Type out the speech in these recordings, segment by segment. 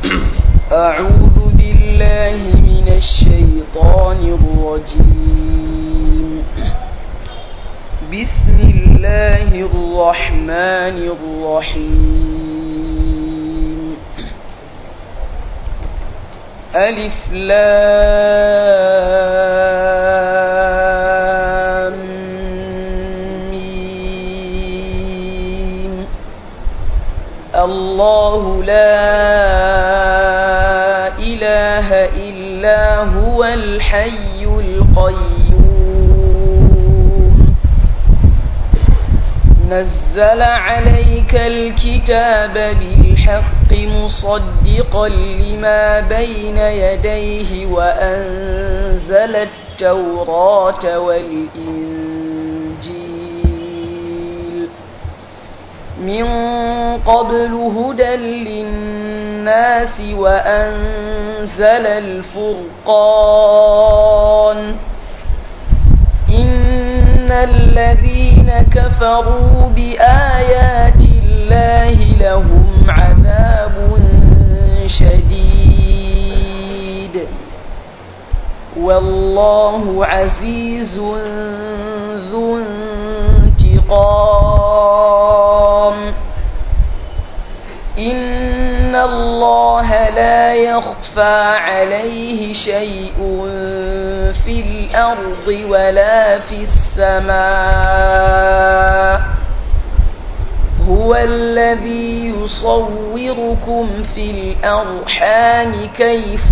أعوذ بالله من الشيطان الرجيم بسم الله الرحمن الرحيم ألف لام ميم الله لا إله إلا هو الحي القيوم نزل عليك الكتاب بالحق مصدقا لما بين يديه وأنزل التوراة والإنجيل من قبل هدى للناس وأنزل الفرقان إن الذين كفروا بآيات الله لهم عذاب شديد والله عزيز ذو انتقام إن الله لا يخفى عليه شيء في الأرض ولا في السماء هو الذي يصوركم في الأرحام كيف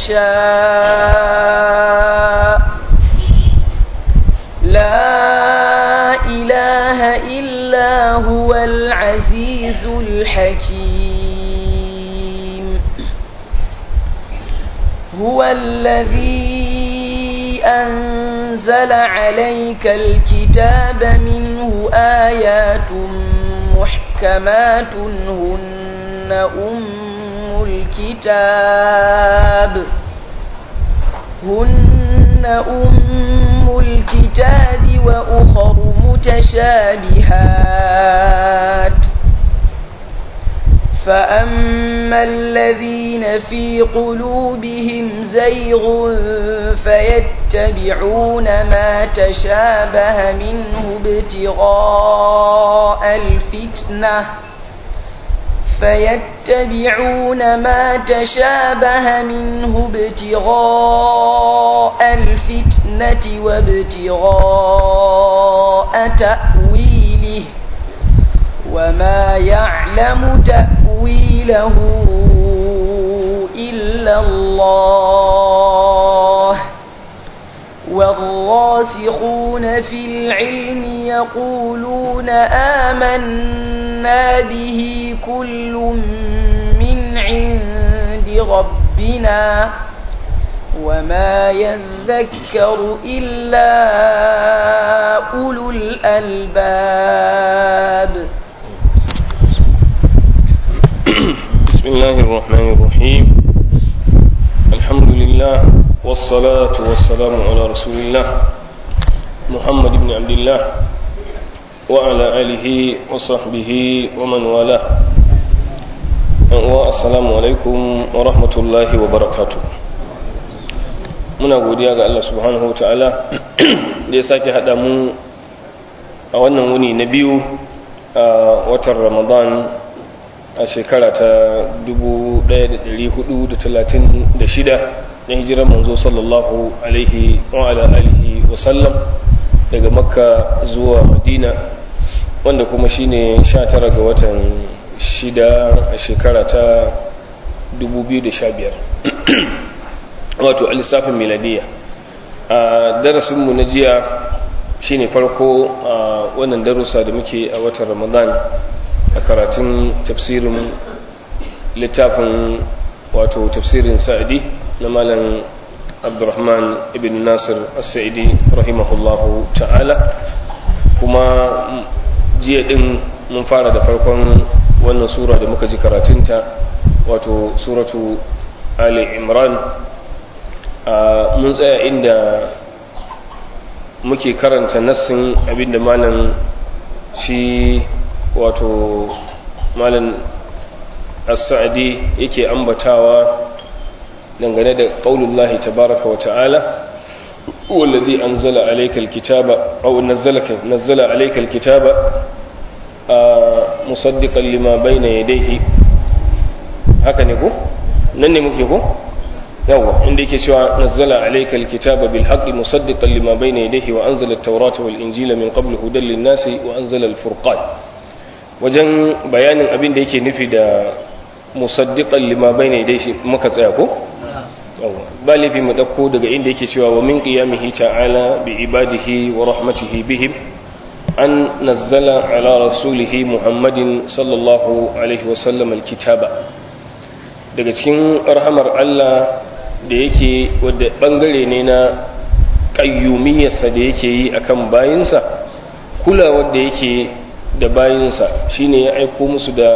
يشاء لا إله إلا هو العزيز الحكيم هو الذي أنزل عليك الكتاب منه آيات محكمات هن أم الكتاب هن أم الكتاب وأخر متشابهات فأما الذين في قلوبهم زيغ فيتبعون ما تشابه منه ابتغاء الفتنة فيتبعون ما تشابه منه ابتغاء الفتنة وابتغاء تأويله وما يعلم تأويله إلا الله والراسخون في العلم يقولون آمنا به كل من عند ربنا وما يذكر إلا أولو الألباب بسم الله الرحمن الرحيم الحمد لله والصلاة والسلام على رسول الله محمد بن عبد الله وعلى آله وصحبه ومن والاه السلام عليكم ورحمة الله وبركاته muna godiya ga Allah subhanahu ta'ala da ya sake haɗa mu a wannan wuni na biyu a watan ramadan a shekara ta 1436 na hijirar manzo sallallahu alaihi wa ala alihi wa sallam daga makka zuwa madina wanda kuma shine 19 ga watan shida a shekara ta 2015 wato a lissafin miladiya a darasinmu na jiya shine farko a wannan darussa da muke a watan ramadan a karatun tafsirin littafin wato tafsirin sa'adi na malam abdurrahman ibn nasir as-sa'idi rahimahullahu ta'ala kuma jiya din mun fara da farkon wannan sura da muka ji karatunta wato suratu ali imran mun tsaya inda muke karanta nassin abinda malam shi wato malam as-sa'di yake ambatawa dangane da qaulullahi tabaraka wa ta'ala والذي أنزل عليك الكتاب أو نزلك نزل عليك الكتاب مصدقا لما بين يديه هكذا نقول نني مكيكو يوا عندك شوى نزل عليك الكتاب بالحق مصدقا لما بين يديه وأنزل التوراة والإنجيل من قبل هدى للناس وأنزل الفرقان وجن بيان أبين ديك نفي مصدقا لما بين يديه مكتئكو ba laifi mu ɗauko daga inda yake cewa wa min qiyamihi ta'ala bi ibadihi wa rahmatihi bihim an nazzala ala rasulihi muhammadin sallallahu alaihi wasallam alkitaba daga cikin rahamar Allah da yake wadda bangare ne na ƙayyumiyarsa da yake yi akan bayinsa kulawar da yake da bayinsa shine ya aiko musu da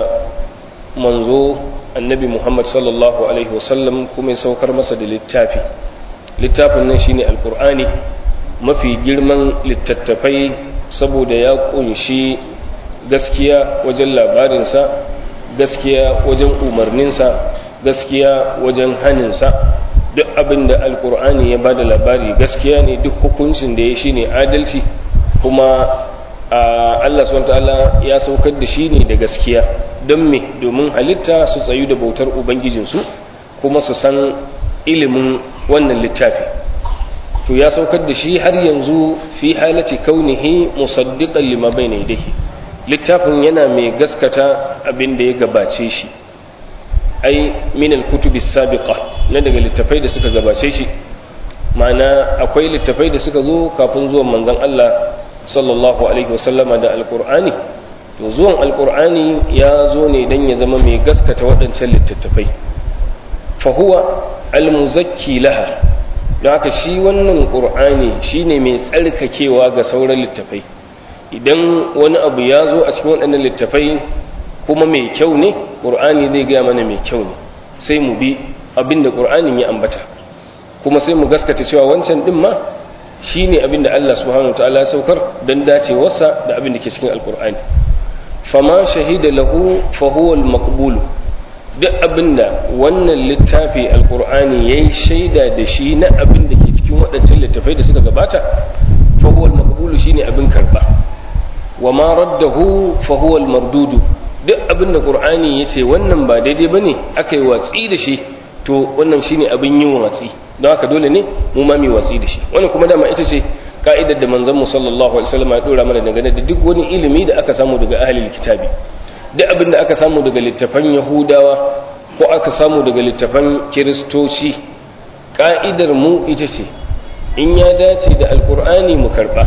manzo annabi muhammad sallallahu alaihi wasallam kuma ya saukar masa da littafi littafin nan shine alkur'ani mafi girman littattafai saboda ya kunshi gaskiya wajen labarinsa gaskiya wajen umarninsa gaskiya wajen haninsa duk abin da alkur'ani ya bada labari gaskiya ne duk hukuncin da ya shine adalci kuma Allah subhanahu ya saukar da shi ne da gaskiya don me domin halitta su tsayu da bautar ubangijinsu kuma su san ilimin wannan littafi to ya saukar da shi har yanzu fi halati kaunihi musaddiqan lima bayna yadayhi littafin yana mai gaskata abin da ya gabace shi ai min al-kutubi sabiqa na daga littafai da suka gabace shi ma'ana akwai littafai da suka zo kafin zuwan manzon Allah sallallahu alaihi wasallama da alkur'ani to zuwan alkur'ani ya zo ne don ya zama mai gaskata waɗancan littattafai fahuwa almuzakki laha don haka shi wannan ƙur'ani shine mai tsarkakewa ga sauran littafai idan wani abu ya zo a cikin waɗannan littafai kuma mai kyau ne ƙur'ani zai gaya mana mai kyau ne sai mu bi abin da ƙur'anin ya ambata kuma sai mu gaskata cewa wancan ɗin ma shi ne abinda Allah subhanahu ta'ala saukar don dacewarsa da abin da ke cikin alkur'ani fama shahida lahu fahuwal maqbulu duk abinda wannan littafi alkur'ani ya yi shaida da shi na abin da ke cikin waɗancan littafai da suka gabata fahuwal maqbulu shi ne abin karɓa wa ma raddahu fahuwal mardudu duk abinda ƙur'ani ya ce wannan ba daidai ba ne aka yi watsi da shi to wannan shine abin yin watsi don haka dole ne mu ma mai watsi da shi wannan kuma dama ita ce ka'idar da manzon mu sallallahu alaihi wasallam ya dora mana dangane da duk wani ilimi da aka samu daga ahlul kitabi duk abin da aka samu daga littafan yahudawa ko aka samu daga littafan kiristoci ka'idar mu ita ce in ya dace da alqur'ani mu karba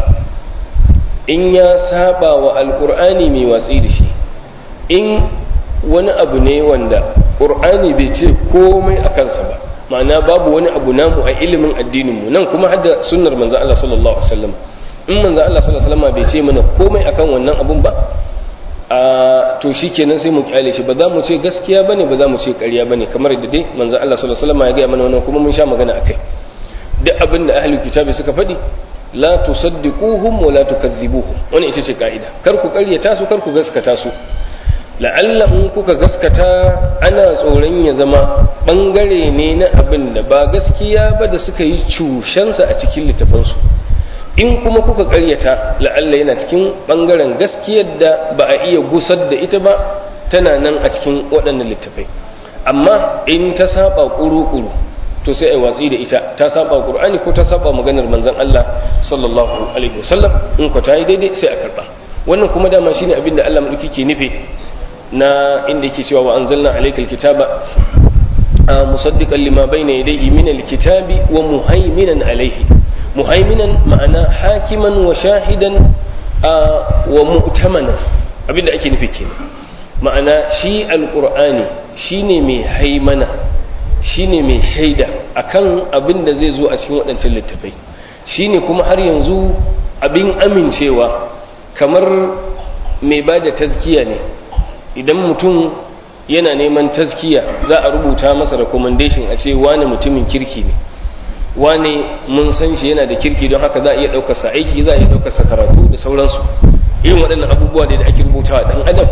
in ya saba wa alqur'ani mai watsi da shi in wani abu ne wanda ƙur'ani bai ce komai a kansa ba ma'ana babu wani abu namu a ilimin addininmu nan kuma hadda sunnar manzo Allah sallallahu alaihi wasallam in manzo Allah sallallahu alaihi wasallam bai ce mana komai akan wannan abun ba a to shikenan sai mu kyale shi ba za mu ce gaskiya bane ba za mu ce ƙarya bane kamar da dai manzo Allah sallallahu alaihi wasallam ya ga mana wannan kuma mun sha magana akai duk abin da ahlul kitabi suka faɗi la tusaddiquhum wa la tukazzibuhum wannan ita ce ka'ida kar ku ƙaryata su kar ku gaskata su la'alla in kuka gaskata ana tsoron ya zama bangare ne na abin da ba gaskiya ba da suka yi cushensa a cikin littafansu in kuma kuka karyata la'alla yana cikin bangaren gaskiyar da ba a iya gusar da ita ba tana nan a cikin waɗannan littafai amma in ta saba kuru-kuru to sai a watsi da ita ta saba qur'ani ko ta saba maganar manzon Allah sallallahu alaihi wasallam in ko ta yi daidai sai a karba wannan kuma dama shine abin da Allah madauki ke nufi na inda yake cewa wa anzalna alaykal kitaba musaddiqan lima bayna yadayhi min alkitabi wa muhaiminan alayhi muhaiminan ma'ana hakiman wa shahidan wa mu'tamanan abinda ake nufi kenan ma'ana shi alqur'ani shine mai haimana shine mai shaida akan abin da zai zo a cikin waɗancan littafai shine kuma har yanzu abin amincewa kamar mai ba da tazkiya ne idan mutum yana neman tazkiya za a rubuta masa recommendation a ce wane mutumin kirki ne wane mun san shi yana da kirki don haka za a iya ɗaukarsa aiki za a iya ɗaukarsa karatu da sauransu irin waɗannan abubuwa da ake rubutawa ɗan adam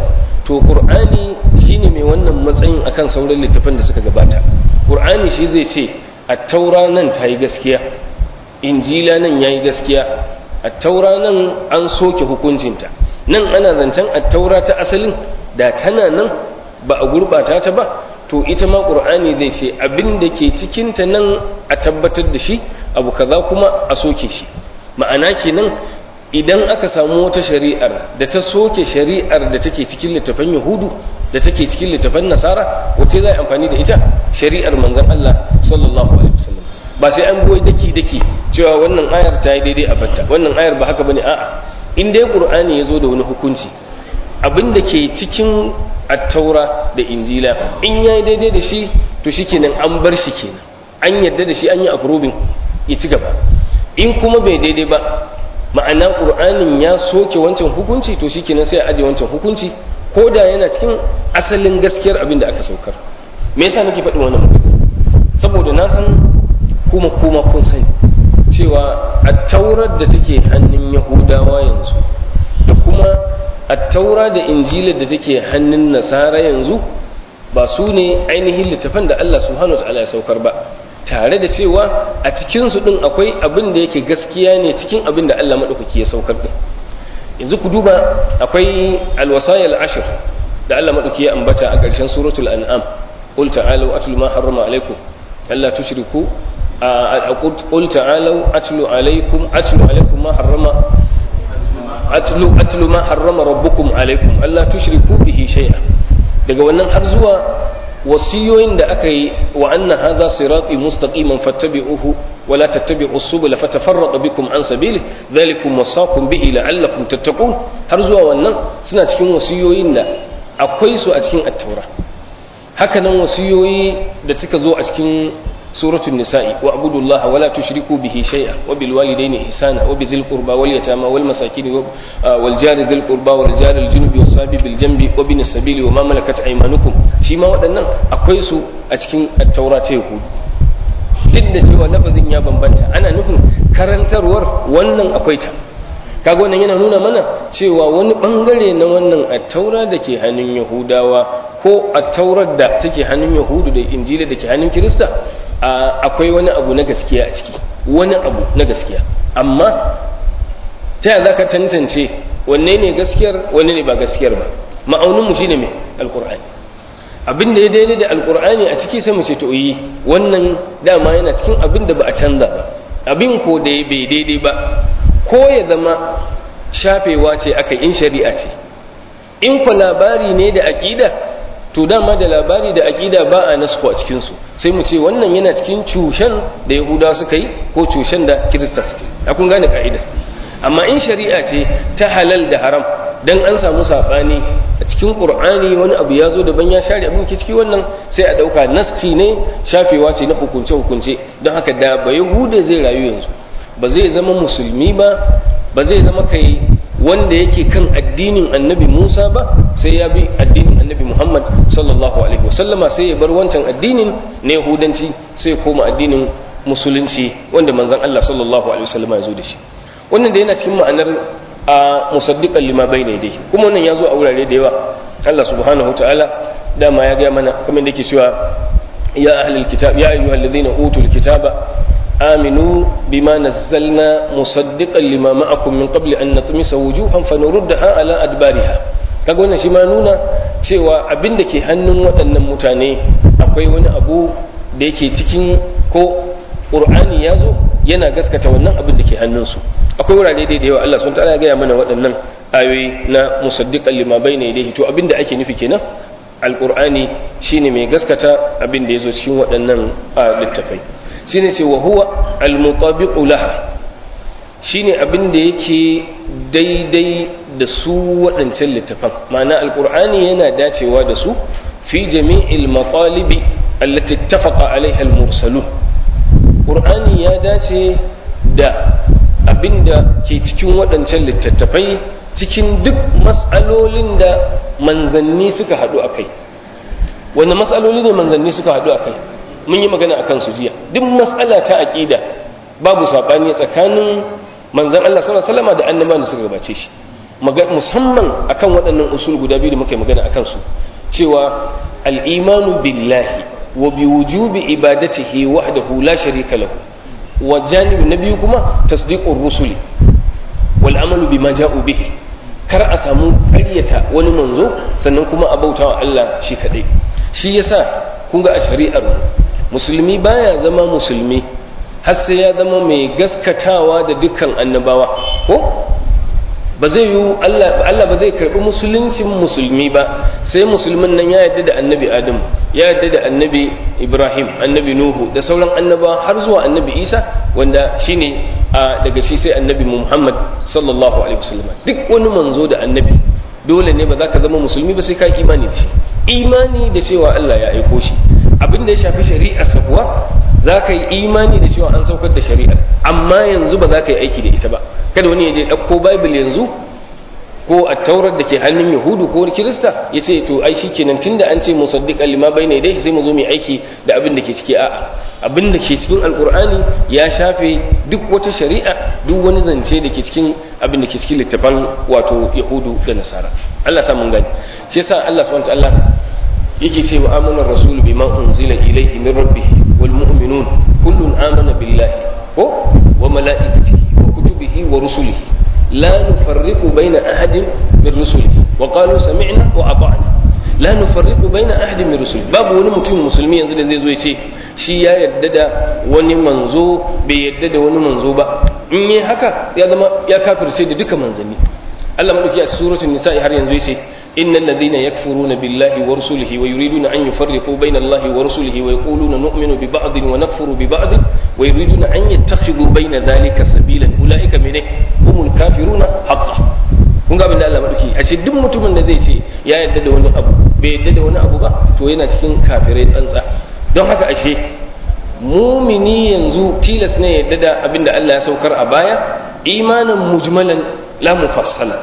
to qur'ani shine mai wannan matsayin akan sauran littafan da suka gabata qur'ani shi zai ce at-taura nan ta yi gaskiya injila nan yayi gaskiya at-taura nan an soke hukuncinta nan ana zancen at-taura ta asalin da tana nan ba a gurbata ta ba to ita ma qur'ani zai ce abin da ke cikinta nan a tabbatar da shi abu kaza kuma a soke shi ma'ana kenan idan aka samu wata shari'ar da ta soke shari'ar da take cikin littafan yahudu da take cikin littafan nasara wace za a amfani da ita shari'ar manzon Allah sallallahu alaihi wasallam ba sai an goyi daki daki cewa wannan ayar ta yi daidai a batta wannan ayar ba haka bane a'a in dai qur'ani ya zo da wani hukunci abin da ke cikin attaura da injila in ya yi daidai da shi to shi kenan an bar shi kenan an yadda da shi an yi approving ya ci gaba in kuma bai daidai ba ma'ana ƙur'anin ya soke wancan hukunci to shi kenan sai a ajiye wancan hukunci ko da yana cikin asalin gaskiyar abin da aka saukar me yasa nake faɗin wannan magana saboda na san kuma kuma kun sani cewa attaurar da take hannun yahudawa yanzu da kuma attaura da injilar da take hannun nasara yanzu ba su ne ainihin littafan da Allah subhanahu wataala ya saukar ba tare da cewa a cikin su din akwai abin da yake gaskiya ne cikin abin da Allah madaukaki ya saukar din yanzu ku duba akwai alwasayil ashr da Allah madaukaki ya ambata a ƙarshen suratul an'am qul ta'alu atlu ma harrama alaykum alla tushriku qul ta'alu atlu alaykum atlu alaykum ma harrama atlu atlu ma harrama rabbukum alaikum alla tushriku bihi shay'a daga wannan har zuwa wasiyoyin da aka yi wa anna hadha sirati mustaqiman fattabi'uhu wa la tattabi'u subula fatafarraqa bikum an sabili dhalikum wasaqum bihi la'allakum tattaqun har zuwa wannan suna cikin wasiyoyin da akwai su a cikin at-taura haka nan wasiyoyi da suka zo a cikin سورة النساء واعبدوا الله ولا تشركوا به شيئا وبالوالدين إحسانا وبذي القربى واليتامى والمساكين والجار ذي القربى والجار الجنب والصابي بالجنب وبن السبيل وما ملكت أيمانكم شيما waɗannan akwai su a cikin التوراة يهود duk da cewa lafazin ya bambanta ana nufin karantarwar wannan akwai ta kaga wannan yana nuna mana cewa wani bangare na wannan attaura da ke hannun yahudawa ko attaurar da take hannun yahudu da injila da ke hannun kirista akwai wani abu na gaskiya a ciki wani abu na gaskiya amma ta yaya za ka tantance wanne ne gaskiyar wanne ne ba gaskiyar ba ma'auninmu shine mai alkur'ani abin da ya daidai da alkur'ani a ciki sai mu ce to yi wannan dama yana cikin abin da ba a canza ba abin ko da ya bai daidai ba ko ya zama shafewa ce aka in shari'a ce in ku labari ne da aƙida to dama da labari da aƙida ba a nasko a cikinsu sai mu ce wannan yana cikin cushen da yahuda suka yi ko cushen da kirista suka yi a kun gane ka'ida amma in shari'a ce ta halal da haram dan an samu saɓani a cikin ƙur'ani wani abu ya zo daban ya share abin ke ciki wannan sai a ɗauka naski ne shafewa ce na hukunce hukunce don haka da ba yahuda zai rayu yanzu ba zai zama musulmi ba ba zai zama kai wanda yake kan addinin annabi Musa ba sai ya bi addinin annabi Muhammad sallallahu alaihi wasallama sai ya bar wancan addinin na yahudanci sai ya koma addinin musulunci wanda manzon Allah sallallahu alaihi wasallama ya zo da shi wannan da yana cikin ma'anar a musaddiqan lima bayna dai kuma wannan ya zo a wurare da yawa Allah subhanahu wataala dama ya ga mana kamar da yake cewa ya ahlul kitab ya ayyuhalladhina utul kitaba آمنوا بما نزلنا مصدقا لما معكم من قبل أن نطمس وجوها فنردها على أدبارها kaga wannan shi ma nuna cewa abin da ke hannun waɗannan mutane akwai wani abu da yake cikin ko ƙur'ani ya zo yana gaskata wannan abin da ke hannunsu akwai wurare da yawa Allah sun ta'ala gaya mana waɗannan ayoyi na musaddiqan lima bayna yadayhi to abin da ake nufi kenan alƙur'ani shine mai gaskata abin da ya zo cikin waɗannan littafai shine ce wa huwa almutabiqu laha shine abin da yake daidai da su waɗancan littafan ma'ana alqur'ani yana dacewa da su fi jami'il maqalibi allati ittafaqa alaiha almursalun qur'ani ya dace da abin da ke cikin waɗancan littattafai cikin duk mas'alolin da manzanni suka haɗu a kai wanda mas'aloli ne manzanni suka haɗu a kai mun yi magana akan su jiya duk mas'ala ta aqida babu sabani tsakanin manzon Allah sallallahu alaihi wasallam da annabawan da suka gabace shi musamman akan waɗannan usul guda biyu da muka yi magana akan su cewa al-imanu billahi wa bi wujubi ibadatihi wahdahu la sharika lahu wa janibu na biyu kuma tasdiqur rusuli wal amalu bima ja'u bihi kar a samu ƙaryata wani manzo sannan kuma a bauta wa Allah shi kaɗai shi yasa kun ga a shari'ar musulmi baya zama musulmi har sai ya zama mai gaskatawa da dukkan annabawa ko ba zai yi Allah ba zai karɓi musuluncin musulmi ba sai musulmin nan ya yarda da annabi Adam ya yarda da annabi Ibrahim annabi Nuhu da sauran annabawa har zuwa annabi Isa wanda shine a daga shi sai annabi Muhammad sallallahu alaihi wasallam duk wani manzo da annabi dole ne ba za ka zama musulmi ba sai ka imani da shi imani da cewa Allah ya aiko shi abin da ya shafi shari'ar sa kuwa za ka yi imani da cewa an saukar da shari'ar amma yanzu ba za ka yi aiki da ita ba kada wani ya je ɗauko bible yanzu ko a taurar da ke hannun yahudu ko kirista ya ce to ai shikenan tunda an ce musaddiqan lima bayna yadayhi sai mu zo mu aiki da abin da ke ciki a'a abin da ke cikin alqur'ani ya shafe duk wata shari'a duk wani zance da ke cikin abin da ke cikin littafan wato yahudu da nasara Allah sa mun gani shi yasa Allah subhanahu wa ta'ala yake ce wa amana rasul bima unzila ilayhi min rabbih wal mu'minun kullun amana billahi ko wa malaikatihi wa kutubihi wa rusulihi la nufarriqu baina ahadin min rusulihi wa qalu sami'na wa ata'na la nufarriqu baina ahadin min rusulihi babu wani mutum musulmi yanzu da zai zo ya ce shi ya yarda da wani manzo bai yarda da wani manzo ba in yi haka ya zama ya kafirce da duka manzanni Allah madauki a suratul nisa'i har yanzu yace إن الذين يكفرون بالله ورسله ويريدون أن يفرقوا بين الله ورسله ويقولون نؤمن ببعض ونكفر ببعض ويريدون أن يتخذوا بين ذلك سبيلا أولئك من هم الكافرون حقا kun ga abin da Allah madauki a ce duk mutumin da zai ce ya yarda da wani abu bai yarda da wani abu ba to yana cikin kafirai tsantsa don haka ashe mumini yanzu tilas ne yarda da abin da Allah ya saukar a baya imanin mujmalan la mufassala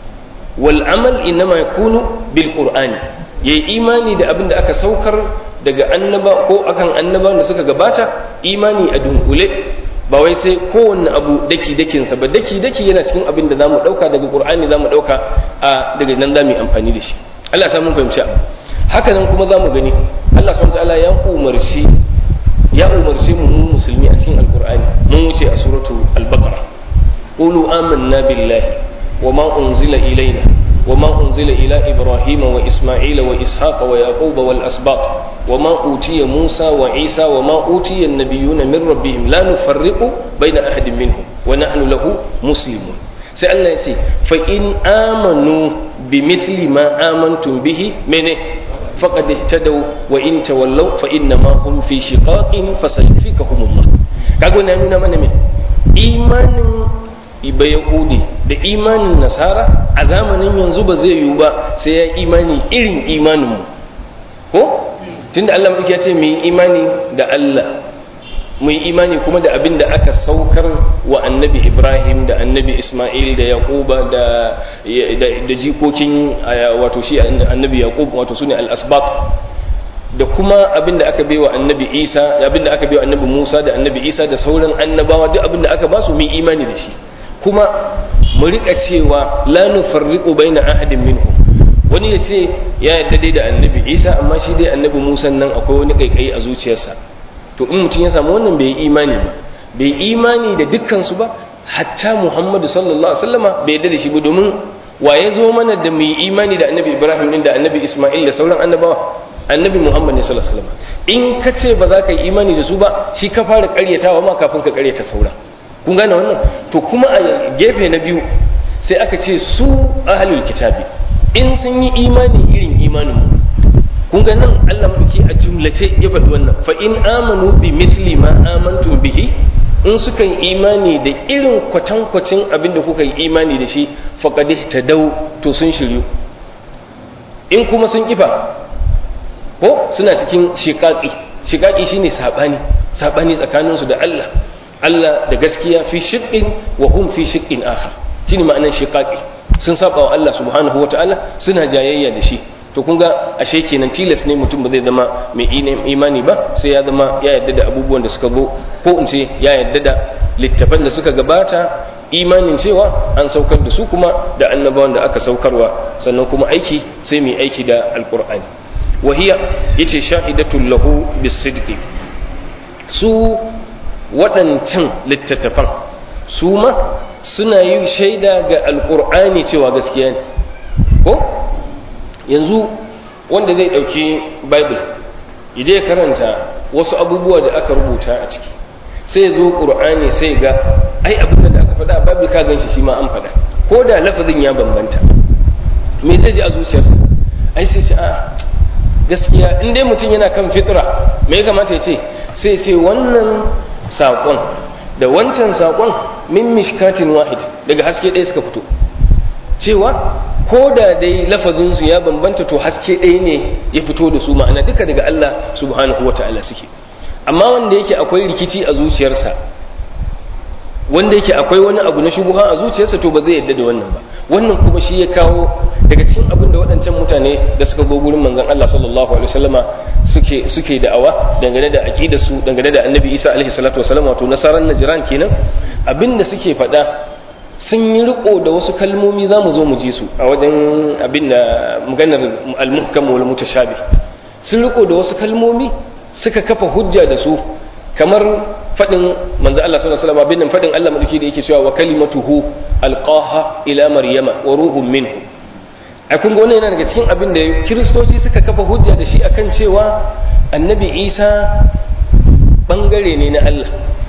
wal amal innama yakunu bil qur'ani yayi imani da abin da aka saukar daga annaba ko akan annabawan da suka gabata imani a dunkule ba wai sai kowanne abu daki dakin sa ba daki daki yana cikin abin da zamu dauka daga qur'ani zamu dauka a daga nan zamu yi amfani da shi Allah ya mun fahimci haka nan kuma zamu gani Allah subhanahu wataala ya umarci ya umarci mu musulmi a cikin alqur'ani mun wuce a suratu al-baqara qulu amanna billahi وما أنزل إلينا وما أنزل إلى إبراهيم وإسماعيل وإسحاق ويعقوب والأسباط وما أوتي موسى وعيسى وما أوتي النبيون من ربهم لا نفرق بين أحد منهم ونحن له مسلمون سألنا يسي فإن آمنوا بمثل ما آمنتم به منه فقد اهتدوا وإن تولوا فإنما هم في شقاق فسيكفيكهم الله كاغو نانونا من من إيمان iba yahudi da imanin nasara a zamanin yanzu ba zai yiwu ba sai ya imani irin imaninmu ko tunda Allah ya ce mu yi imani da Allah mu yi imani kuma da abin da aka saukar wa annabi Ibrahim da annabi Ismail da Yaquba da da jikokin wato shi annabi Yaqub wato sune al-asbaq da kuma abin da aka baiwa annabi Isa abin da aka baiwa annabi Musa da annabi Isa da sauran annabawa duk abin da aka ba su mu yi imani da shi kuma mu rika cewa la nufarriqu baina ahadin minhum wani ya ce ya yadda dai da annabi isa amma shi dai annabi musa nan akwai wani kaikayi a zuciyarsa to in mutum ya samu wannan bai yi imani ba bai imani da dukkan su ba hatta muhammadu sallallahu alaihi wasallama bai yadda da shi ba domin wa ya zo mana da mu yi imani da annabi ibrahim din da annabi isma'il da sauran annabawa annabi muhammad ne sallallahu alaihi wasallam in ka ce ba za ka yi imani da su ba shi ka fara karyatawa ma kafin ka karyata sauran kun gane wannan to kuma a gefe na biyu sai aka ce su ahlul kitabi in sun yi imani irin imanin mu kun ga nan Allah madauki a jumlace ya faɗi wannan fa in amanu bi misli ma amantum bihi in suka yi imani da irin kwatankwacin abin da kuka yi imani da shi faqad ihtadaw to sun shiryu in kuma sun kifa ko suna cikin shiqaqi shiqaqi shine sabani sabani tsakaninsu da Allah Allah da gaskiya fi shiqqin wa hum fi shiqqin akhar shine ma'anar shiqaqi sun saba wa Allah subhanahu wataala suna jayayya da shi to kun ga ashe kenan tilas ne mutum ba zai zama mai imani ba sai ya zama ya yarda da abubuwan da suka zo ko in ce ya yarda da littafan da suka gabata imanin cewa an saukar da su kuma da annabawan da aka saukarwa sannan kuma aiki sai mai aiki da alkur'ani wahiya yace shahidatul lahu bisidqi su waɗancan littattafan su ma suna yi shaida ga alkur'ani cewa gaskiya ne ko yanzu wanda zai ɗauki bible ya je karanta wasu abubuwa da aka rubuta a ciki sai zo ƙur'ani sai ga ai abin da aka faɗa a bible ka ganshi shi ma an faɗa ko da lafazin ya bambanta me zai ji a zuciyarsa ai sai ce a gaskiya in dai mutum yana kan fitra me ya kamata ya ce sai sai wannan saƙon da wancan saƙon min mishkatin wahid daga haske ɗaya suka fito cewa ko da dai lafazinsu ya bambanta to haske ɗaya ne ya fito da su ma'ana duka daga Allah subhanahu wa ta'ala suke amma wanda yake akwai rikici a zuciyarsa wanda yake akwai wani abu na shubuha a zuciyarsa to ba zai yadda da wannan ba wannan kuma shi ya kawo daga cikin abin da waɗancan mutane da suka go gurin manzon Allah sallallahu alaihi wasallama suke suke da'awa dangane da aqidar su dangane da Annabi Isa alaihi salatu wasallam wato nasaran najran kenan abin da suke faɗa sun yi riko da wasu kalmomi za mu zo mu ji su a wajen abin da maganar al-muhkam wal mutashabih sun riko da wasu kalmomi suka kafa hujja da su kamar fadin manzo Allah sallallahu alaihi wasallam abin fadin Allah madauki da yake cewa wa kalimatuhu alqaha ila maryama wa ruhun minhu a kun ga yana daga cikin abin da kiristoci suka kafa hujja da shi akan cewa annabi Isa bangare ne na Allah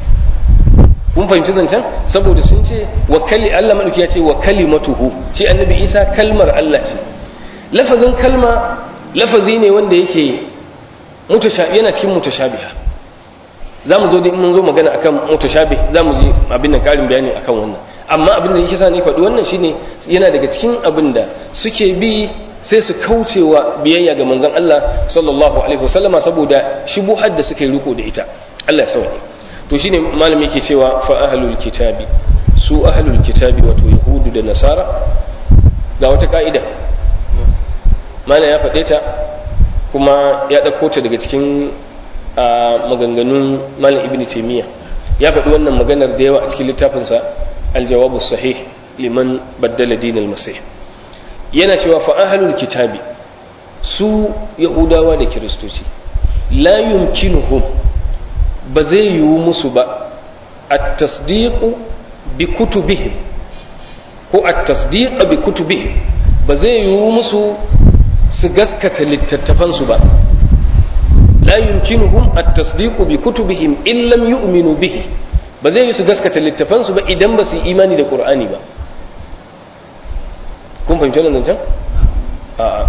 kun fahimci zancen saboda sun ce wa kali Allah madauki ya ce wa kalimatuhu shi annabi Isa kalmar Allah ce lafazin kalma lafazi ne wanda yake yana cikin mutashabiha za mu zo da mun zo magana akan mutashabih za mu ji abin nan karin bayani akan wannan amma abin da yake sa ni faɗi wannan shine yana daga cikin abin da suke bi sai su kaucewa biyayya ga manzon Allah sallallahu alaihi wasallama saboda shubuhar da suka yi riko da ita Allah ya sauke to shine malami yake cewa fa ahlul kitabi su ahlul kitabi wato yahudu da nasara ga wata ka'ida malam ya faɗe ta kuma ya ɗauko ta daga cikin maganganun malam ibn taimiyya ya faɗi wannan maganar da yawa a cikin littafinsa aljawabu sahih liman baddala dinal masih yana cewa fa ahlul kitabi su yahudawa da kiristoci la yumkinuhum ba zai yiwu musu ba at-tasdiqu bi kutubihim ko at-tasdiq bi kutubihim ba zai yiwu musu su gaskata littattafansu ba la yumkinuhum at-tasdiq bi kutubihim in lam yu'minu bihi ba zai yi su gaskata littafansu ba idan ba su yi imani da qur'ani ba kun fahimci wannan zancen a'a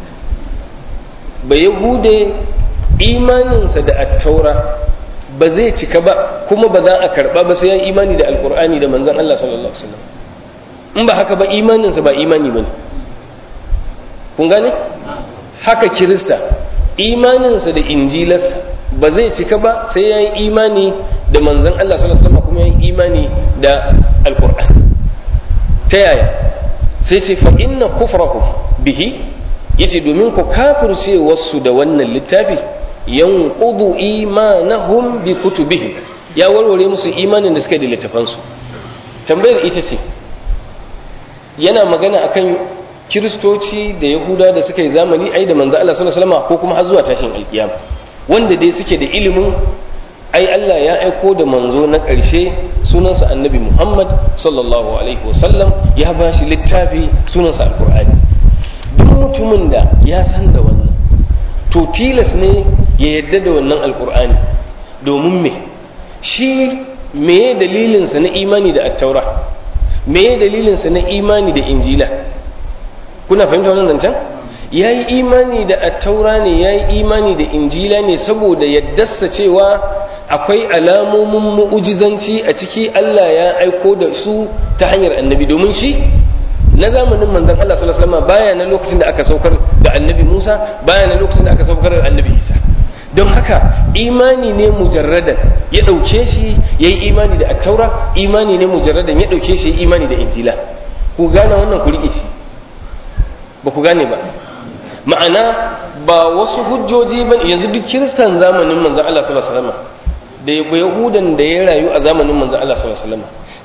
ba yahude imaninsa da at-taura ba zai cika ba kuma ba za a karba ba sai ya imani da alqur'ani da manzon Allah sallallahu alaihi wasallam in ba haka ba imaninsa ba imani bane kun gane haka kirista imaninsa da injilarsa ba zai cika ba sai ya yi imani da manzan Allah sallallahu alaihi kuma ya yi imani da alkur'an ta yaya sai ce fa inna kufrahu bihi yace domin ku kafirce wasu da wannan littafi yanqudu imanahum bi kutubihim ya warware musu imanin da suka da littafansu tambayar ita ce yana magana akan kiristoci da yahuda da suka yi zamani ai da manzo Allah sallallahu alaihi wasallam ko kuma har zuwa tashin alkiyama wanda dai suke da ilimin ai Allah ya aiko da manzo na ƙarshe sunansa annabi Muhammad sallallahu alaihi wasallam ya ba shi littafi sunansa alkur'ani duk mutumin da ya san da wannan to tilas ne ya yadda da wannan alkur'ani domin me shi meye dalilinsa na imani da attaura meye dalilinsa na imani da injila kuna fahimta wannan zancen ya yi imani da attaura ne ya yi imani da injila ne saboda yaddarsa cewa akwai alamomin mu'ujizanci a ciki Allah ya aiko da su ta hanyar annabi domin shi na zamanin manzon Allah sallallahu alaihi wasallam baya na lokacin da aka saukar da annabi Musa baya na lokacin da aka saukar da annabi Isa don haka imani ne mujarradan ya ɗauke shi ya yi imani da attaura imani ne mujarradan ya ɗauke shi ya yi imani da injila ku gane wannan ku riƙe shi ba ku gane ba ma'ana ba wasu hujjoji ba yanzu duk kiristan zamanin manzan Allah sallallahu alaihi wasallam da yahudan da ya rayu a zamanin manzan Allah sallallahu alaihi wasallam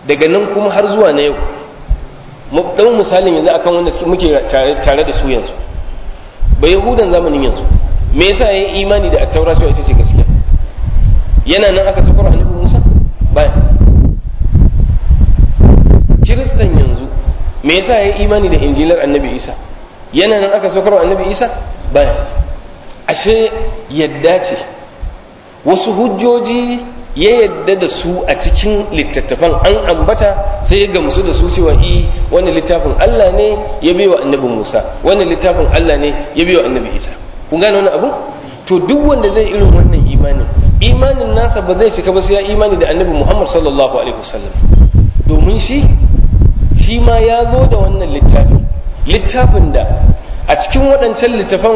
daga nan kuma har zuwa na yau ɗau misalin yanzu akan wanda muke tare da su yanzu ba yahudan zamanin yanzu me yasa ya yi imani da attaura cewa ita ce gaskiya yana nan aka sakar annabi musa baya kiristan yanzu me yasa ya yi imani da injilar annabi isa yana nan aka sakar annabi isa baya ashe yadda ce wasu hujjoji ya yadda da su a cikin littattafan an ambata sai ya gamsu da su cewa i wannan littafin Allah ne ya bai wa annabi Musa wannan littafin Allah ne ya bai wa annabi Isa kun gane wannan abu to duk wanda zai irin wannan imanin imanin nasa ba zai cika ba sai ya imani da annabi Muhammad sallallahu alaihi wasallam domin shi shi ma ya zo da wannan littafi littafin da a cikin waɗancan littafan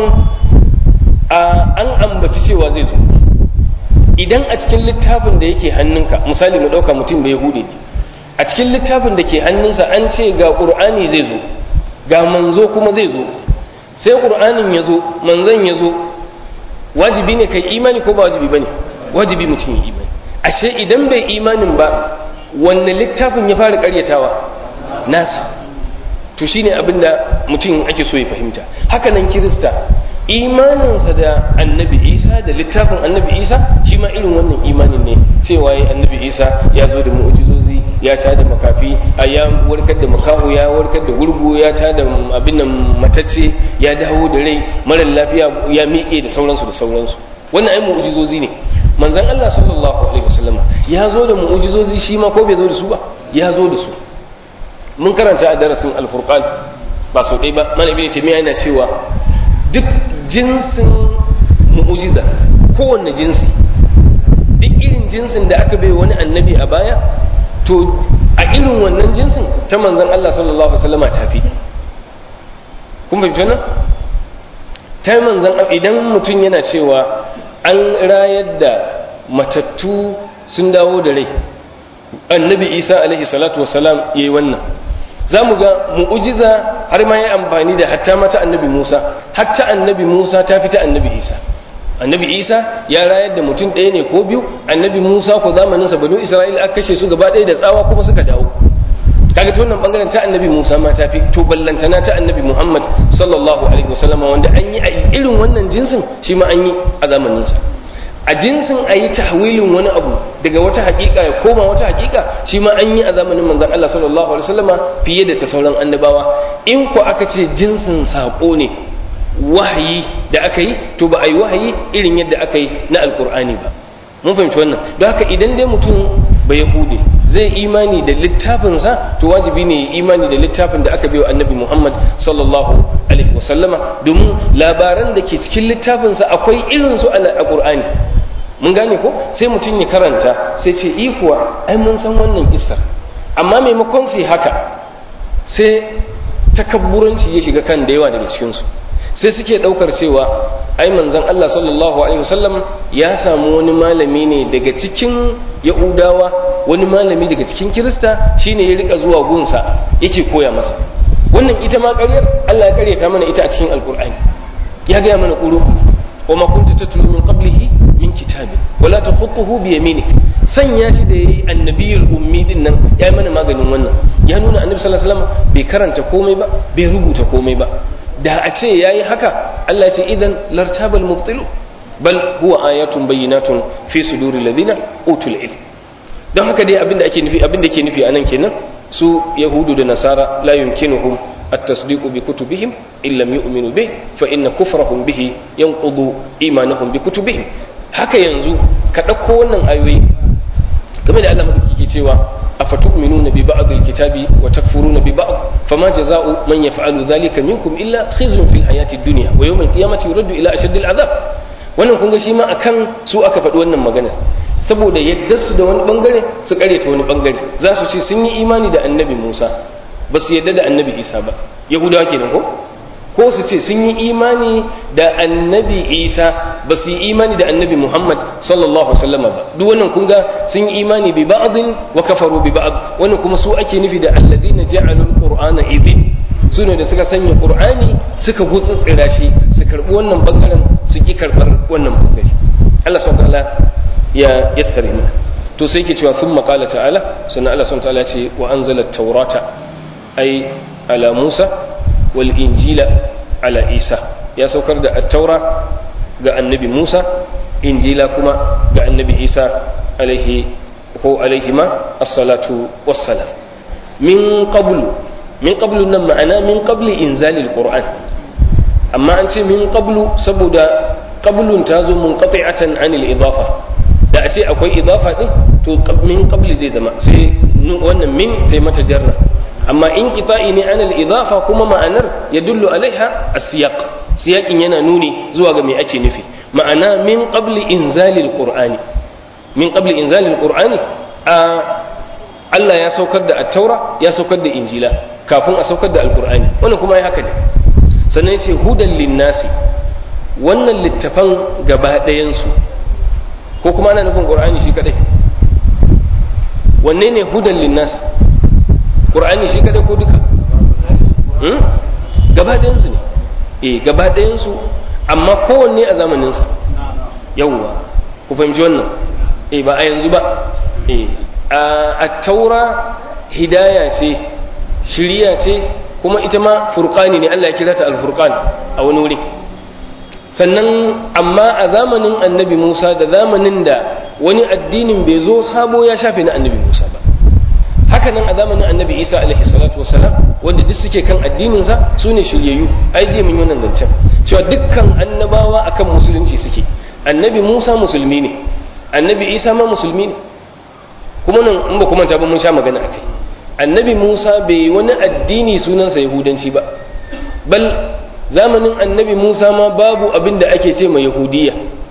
an ambaci cewa zai zo idan a cikin littafin da yake hannunka misali mu ɗauka mutum bai hude ne a cikin littafin da ke hannunsa an ce ga ƙur'ani zai zo ga manzo kuma zai zo sai ƙur'anin ya zo manzon ya zo wajibi ne kai imani ko ba wajibi ba ne wajibi mutum ya imani ashe idan bai imanin ba wanne littafin ya fara ƙaryatawa nasa to shine abin da mutum ake so ya fahimta haka nan kirista imaninsa da annabi isa da littafin annabi isa shi ma irin wannan imanin ne cewa ya annabi isa ya zo da mu'ujizozi ya ta da makafi a ya warkar da makaho ya warkar da gurgu ya ta da abin nan matacce ya dawo da rai marar lafiya ya miƙe da sauransu da sauransu wannan ai mu'ujizozi ne manzon Allah sallallahu alaihi wasallam ya zo da mu'ujizozi shi ma ko bai zo da su ba ya zo da su mun karanta a darasin alfurqan ba sau ɗaya ba mana ibn taymiya yana cewa duk jinsin mu'ujiza kowanne jinsi duk irin jinsin da aka bai wani annabi a baya to a irin wannan jinsin ta manzon Allah sallallahu alaihi wasallam ta fi kun fahimci wannan ta manzon idan mutum yana cewa an rayar da matattu sun dawo da rai annabi isa alaihi salatu wasalam yayi wannan za mu ga mu'ujiza har ma ya amfani da hatta mata annabi Musa hatta annabi Musa ta fita annabi Isa annabi Isa ya rayar da mutum ɗaya ne ko biyu annabi Musa ko zamanin sa banu Isra'ila aka kashe su gaba ɗaya da tsawa kuma suka dawo kaga ta wannan bangaren ta annabi Musa ma ta fi to ballantana ta annabi Muhammad sallallahu alaihi wasallam wanda an yi a irin wannan jinsin shi ma an yi a zamanin sa a jinsin a yi tahwilin wani abu daga wata hakika ya koma wata hakika shi ma an yi a zamanin manzon Allah sallallahu alaihi wasallama fiye da ta sauran annabawa in ko aka ce jinsin sako ne wahayi da aka yi to ba a yi wahayi irin yadda aka yi na alkur'ani ba mun fahimci wannan don haka idan dai mutum ba yahude zai imani da littafinsa to wajibi ne imani da littafin da aka biyo annabi muhammad sallallahu alaihi wasallama domin labaran da ke cikin littafinsa akwai irin su a qur'ani mun gane ko sai mutum ya karanta sai ce ikuwa ai mun san wannan kissar amma maimakon su haka sai takabburanci ya shiga kan da yawa daga cikinsu sai suke ɗaukar cewa ai manzon Allah sallallahu alaihi wasallam ya samu wani malami ne daga cikin yahudawa wani malami daga cikin kirista shine ya rika zuwa gunsa yake koya masa wannan ita ma ƙaryar Allah ya ƙaryata mana ita a cikin alkur'ani ya gaya mana ƙuru wa ma kunta tatlu min qablihi min kitabin wala takhutuhu bi yaminik sanya shi da yayi annabiyul ummi din nan ya mana maganin wannan ya nuna annabi sallallahu alaihi wasallam bai karanta komai ba bai rubuta komai ba da a ce yayi haka Allah ce idan lartabal mubtilu bal huwa ayatun bayyinatun fi suduri ladina utul ilm don haka dai abinda ake nufi abinda ke nufi anan kenan su yahudu da nasara la yumkinuhum التصديق بكتبهم إن لم يؤمنوا به فإن كفرهم به ينقض إيمانهم بكتبهم haka yanzu ka ɗauko wannan ayoyi game da Allah madaukaki cewa afatu'minuna bi ba'd al-kitabi wa takfuruna bi ba'd fama jazaa'u man yaf'alu dhalika minkum illa khizyun fil hayati ad-dunya wa yawm al-qiyamati yuraddu ila ashaddil adhab wannan kun ga shi ma akan su aka faɗi wannan magana saboda yadda su da wani bangare su kare ta wani bangare za su ce sun yi imani da annabi Musa ba su yadda da annabi Isa ba yahudawa kenan ko ko su ce sun yi imani da annabi Isa ba su yi imani da annabi Muhammad sallallahu alaihi wasallam ba duk wannan kun ga sun yi imani bi ba'din wa kafaru bi ba'd wannan kuma su ake nufi da alladhina ja'alul qur'ana idhin su ne da suka sanya qur'ani suka gutsutsira shi su karbi wannan bangaren su ki karbar wannan bangare Allah subhanahu wa ta'ala ya yassare mana to sai ke cewa sun maƙala ta'ala sannan Allah sun ta'ala ce wa an zala taurata ai ala Musa wal injila ala Isa ya saukar da attaura ga annabi Musa injila kuma ga annabi Isa alaihi ko alaihi ma as-salatu wassalam min qablu min qablu nan ma'ana min qabli inzalil qur'an amma an ce min qablu saboda qablun ta zo munqati'atan anil idafa da a ce akwai idafa din to min qabli zai zama sai wannan min tai mata jarra amma in qita'i ne anil idafa kuma ma'anar ya dullu alaiha as-siyaq siyaqin yana nuni zuwa ga me ake nufi ma'ana min qabli inzalil qur'ani min qabli inzalil qur'ani a Allah ya saukar da at-taura ya saukar da injila kafin a saukar da alqur'ani wannan kuma ya haka ne sannan sai hudan linnasi wannan littafan gaba ɗayansu ko kuma ana nufin ƙur'ani shi kadai wanne ne hudan linnas ƙur'ani shi kadai ko duka gaba ɗayansu ne eh gaba ɗayansu amma kowanne a zamaninsa yawwa ku fahimci wannan eh ba a yanzu ba eh a taura hidaya ce shiriya ce kuma ita ma furqani ne Allah ya kira ta al-furqan a wani wuri sannan amma a zamanin annabi Musa da zamanin da wani addinin bai zo sabo ya shafe na annabi Musa ba haka nan a zamanin annabi Isa alaihi salatu wasalam wanda duk suke kan addininsa su ne shiryayyu ai je mun yi wannan zancen cewa dukkan annabawa akan musulunci suke annabi Musa musulmi ne annabi Isa ma musulmi ne kuma nan in ba kuma ta ba mun sha magana akai annabi Musa bai wani addini sunansa yahudanci ba bal zamanin annabi Musa ma babu abin da ake ce mai yahudiya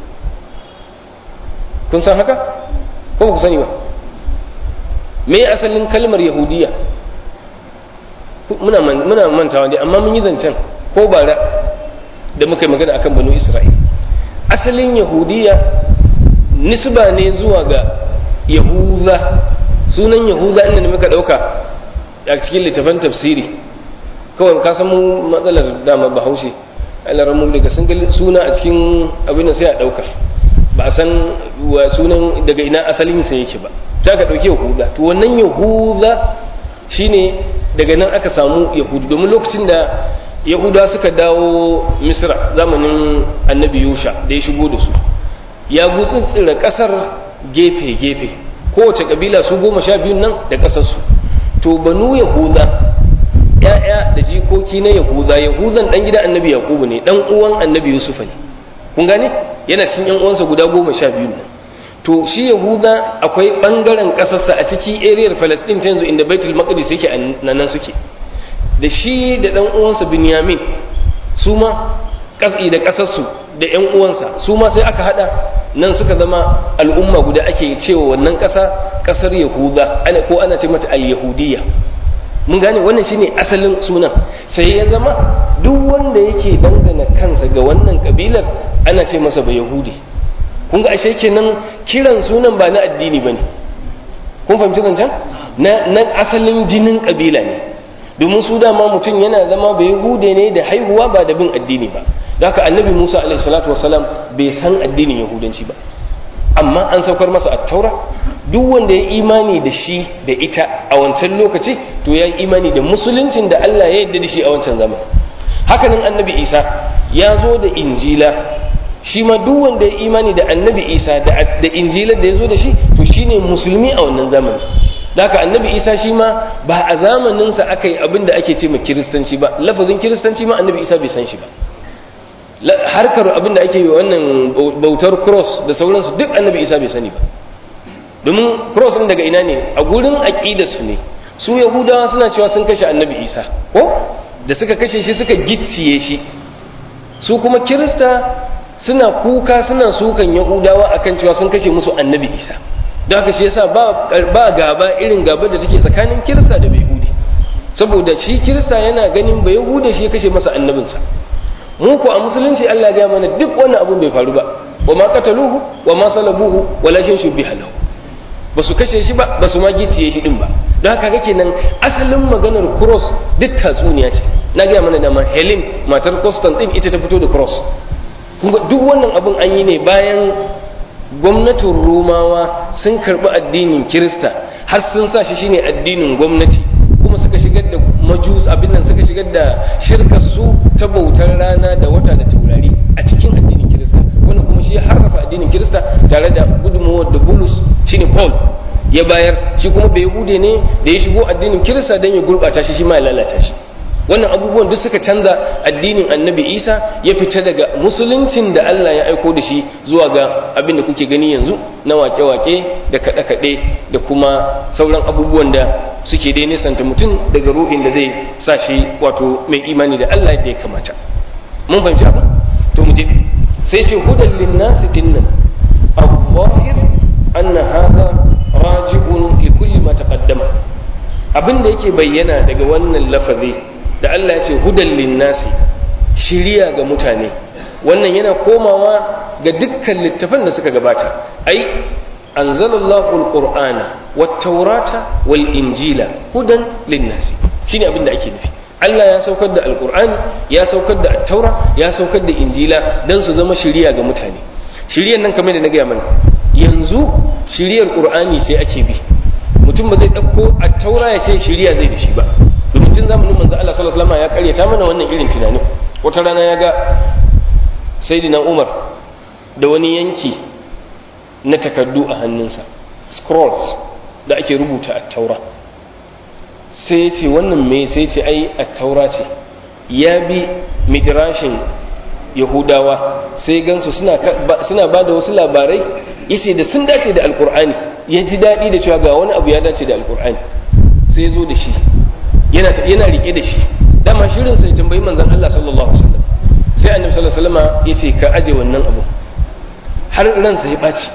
kun san haka ko ku sani ba me asalin kalmar yahudiya muna muna mantawa dai amma mun yi zancen ko bara da muka yi magana akan banu isra'il asalin yahudiya nisba ne zuwa ga yahuza sunan yahuza inda da muka dauka a cikin littafan tafsiri kawai ka san mu matsalar dama bahaushe alarar mu daga sun suna a cikin abin da sai a dauka ba a san wa sunan daga ina asalin sa yake ba ta ka dauki yahuda to wannan yahuda shine daga nan aka samu yahudu domin lokacin da yahuda suka dawo misra zamanin annabi yusha da ya shigo da su ya gutsutsura kasar gefe-gefe kowace kabila su goma sha biyun nan da kasarsu to banu yahuda ya'ya da jikoki na yahuda yahudan dan gidan annabi yakubu ne dan uwan annabi yusufa ne kun gane yana cikin yan uwansa guda goma sha biyun nan to shi yahuda akwai bangaren kasarsa a ciki ariyar palestine ta yanzu inda baitul maqdis yake nan suke da shi da dan uwansa binyamin su ma kasi da kasarsu da yan uwansa su ma sai aka hada nan suka zama al'umma guda ake cewa wannan kasa kasar yahuda ana ko ana ce mata al-yahudiyya mun gane wannan shine asalin sunan sai ya zama duk wanda yake dangana kansa ga wannan kabilar ana ce masa ba yahudi kun ga ashe kenan kiran sunan ba na addini bane kun fahimci zancen na na asalin jinin kabila ne domin su dama mutum yana zama ba yahude ne da haihuwa ba da bin addini ba da haka annabi musa alaihi salatu wasalam bai san addinin yahudanci ba amma an saukar masa attaura duk wanda ya imani da shi da ita a wancan lokaci to ya yi imani da musuluncin da Allah ya yarda da shi a wancan zaman hakanan annabi isa ya zo da injila shi ma duk wanda ya imani da annabi isa da injilar da ya zo da shi to shine musulmi a wannan zamanin haka annabi isa shi ma ba a zamaninsa aka yi abin da ake ce ma kiristanci ba lafazin kiristanci ma annabi isa bai san shi ba harkar abin da ake yi wannan bautar cross da sauransu duk annabi isa bai sani ba domin cross ɗin daga ina ne a gurin aƙidarsu ne su yahudawa suna cewa sun kashe annabi isa ko da suka kashe shi suka gicciye shi su kuma kirista suna kuka suna sukan yahudawa akan cewa sun kashe musu annabi isa don haka shi yasa ba ba gaba irin gaba da take tsakanin kirista da yahudi saboda shi kirista yana ganin ba yahuda shi ya kashe masa annabinsa mu ko a musulunci Allah ya mana duk wannan abun bai faru ba wa ma qataluhu wa ma salabuhu walakin shubbiha lahu ba su kashe shi ba ba su ma giciye shi din ba don haka kake nan asalin maganar cross duk tatsuniya ce na gaya mana da ma Helen matar Constantine ita ta fito da cross duk wannan abun an yi ne bayan gwamnatin Romawa sun karɓi addinin kirista har sun sa shi shine addinin gwamnati kuma suka shigar da majus abin nan suka shigar da shirkar su ta bautar rana da wata da taurari a cikin addinin kirista wannan kuma shi ya harrafa addinin kirista tare da gudunmawar da bulus shine paul ya bayar shi kuma bai hude ne da ya shigo addinin kirista don ya gurɓata shi shi ma ya lalata shi wannan abubuwan duk suka canza addinin annabi isa ya fita daga musuluncin da allah ya aiko da shi zuwa ga abin da kuke gani yanzu na wake-wake da kaɗe-kaɗe da kuma sauran abubuwan da suke dai nisanta mutum daga ruhin da zai sa shi wato mai imani da allah yadda ya kamata mun fahimci abu to mu je sai ce hudan linnasi dinnan al-zahir anna hadha raji'un li kulli ma taqaddama abin da yake bayyana daga wannan lafazi da Allah ya ce hudan linnasi shiriya ga mutane wannan yana komawa ga dukkan littafan da suka gabata ai anzalallahu alqur'ana wat-taurata wal-injila hudan linnasi shine abin da ake nufi Allah ya saukar da alqur'ani ya saukar da at-taura ya saukar da injila dan su zama shiriya ga mutane shiriyan nan kamar da na gaya mana yanzu shiriyar qur'ani sai ake bi mutum ba zai ɗauko at-taura ya ce shiriya zai da shi ba domin tun zamanin manzo Allah sallallahu alaihi wasallam ya karyata mana wannan irin tunanin wata rana ya ga sayyidina Umar da wani yanki na takardu a hannunsa scrolls da ake rubuta a taura sai ya ce wannan me sai ce ai a taura ce ya bi midrashin yahudawa sai gansu suna ba da wasu labarai yace da sun dace da alkur'ani ya ji daɗi da cewa ga wani abu ya dace da alkur'ani sai ya zo da shi yana rike da shi dama shirin sai tambayi manzon Allah sallallahu alaihi wasallam sai annabi sallallahu alaihi wasallam yace ka aje wannan abu har ransa ya baci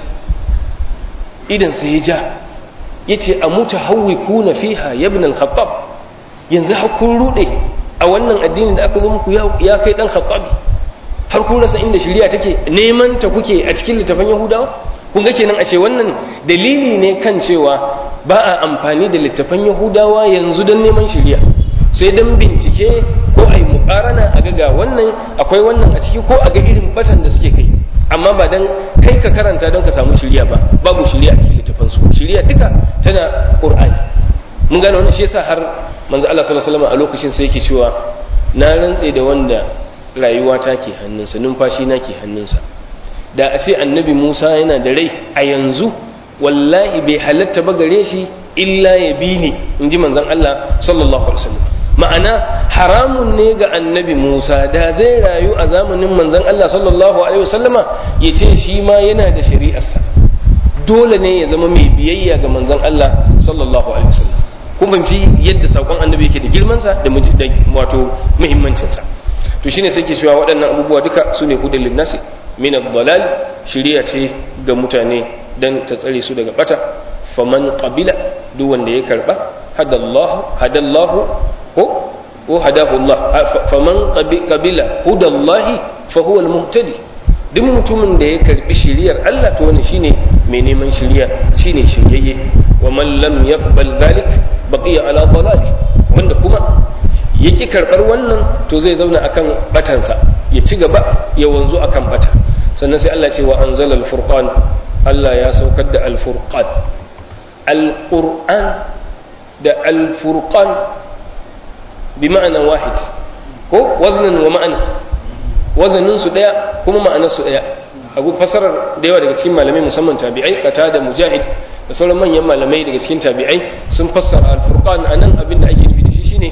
idan sai ya ja yace amuta hawwikuna fiha ya ibn al-khattab yanzu har kun rude a wannan addinin da aka zo muku ya kai dan khattabi har kun rasa inda shari'a take neman ta kuke a cikin littafin yahudawa kun ga kenan ashe wannan dalili ne kan cewa ba a amfani da littafan yahudawa yanzu don neman shirya sai don bincike ko a yi mukarana a ga wannan akwai wannan a ciki ko a ga irin batan da suke kai amma ba don kai ka karanta don ka samu shirya ba babu shirya a cikin littafan su shirya duka tana qur'ani mun gane wannan shi yasa har manzo Allah sallallahu alaihi wasallam a lokacin sai yake cewa na rantse da wanda rayuwa ta ke hannunsa numfashi na ke hannunsa da a ce annabi Musa yana da rai a yanzu wallahi bai halatta ba gare shi illa ya bi ni in ji manzon Allah sallallahu alaihi wasallam ma'ana haramun ne ga annabi Musa da zai rayu a zamanin manzon Allah sallallahu alaihi wasallama ya ce shi ma yana da shari'arsa dole ne ya zama mai biyayya ga manzon Allah sallallahu alaihi wasallam kun fahimci yadda sakon annabi yake da girmansa da wato muhimmancinsa to shine sai ke cewa waɗannan abubuwa duka su ne hudun linnasi min ad-dalal shiriya ce ga mutane dan ta tsare su daga bata faman qabila duk wanda ya karba hadallahu hadallahu ko ko hadahu Allah faman qabila hudallahi fa huwa al-muhtadi duk mutumin da ya karbi shiriyar Allah to wannan shine mai neman shiriya shine shiryayye wa man lam yaqbal dhalik baqiya ala dalali wanda kuma yaki karbar wannan to zai zauna akan batansa ya ci gaba ya wanzu akan bata sannan sai Allah ce wa anzala al-furqan Allah ya saukar da al-furqan al-qur'an da al-furqan bi ma'ana wahid ko waznan wa ma'ana wazanin su daya kuma ma'anar su daya abu fasarar da yawa daga cikin malamai musamman tabi'ai kata da mujahid da sauran manyan malamai daga cikin tabi'ai sun fassara al-furqan anan abin da ake nufi da shi shine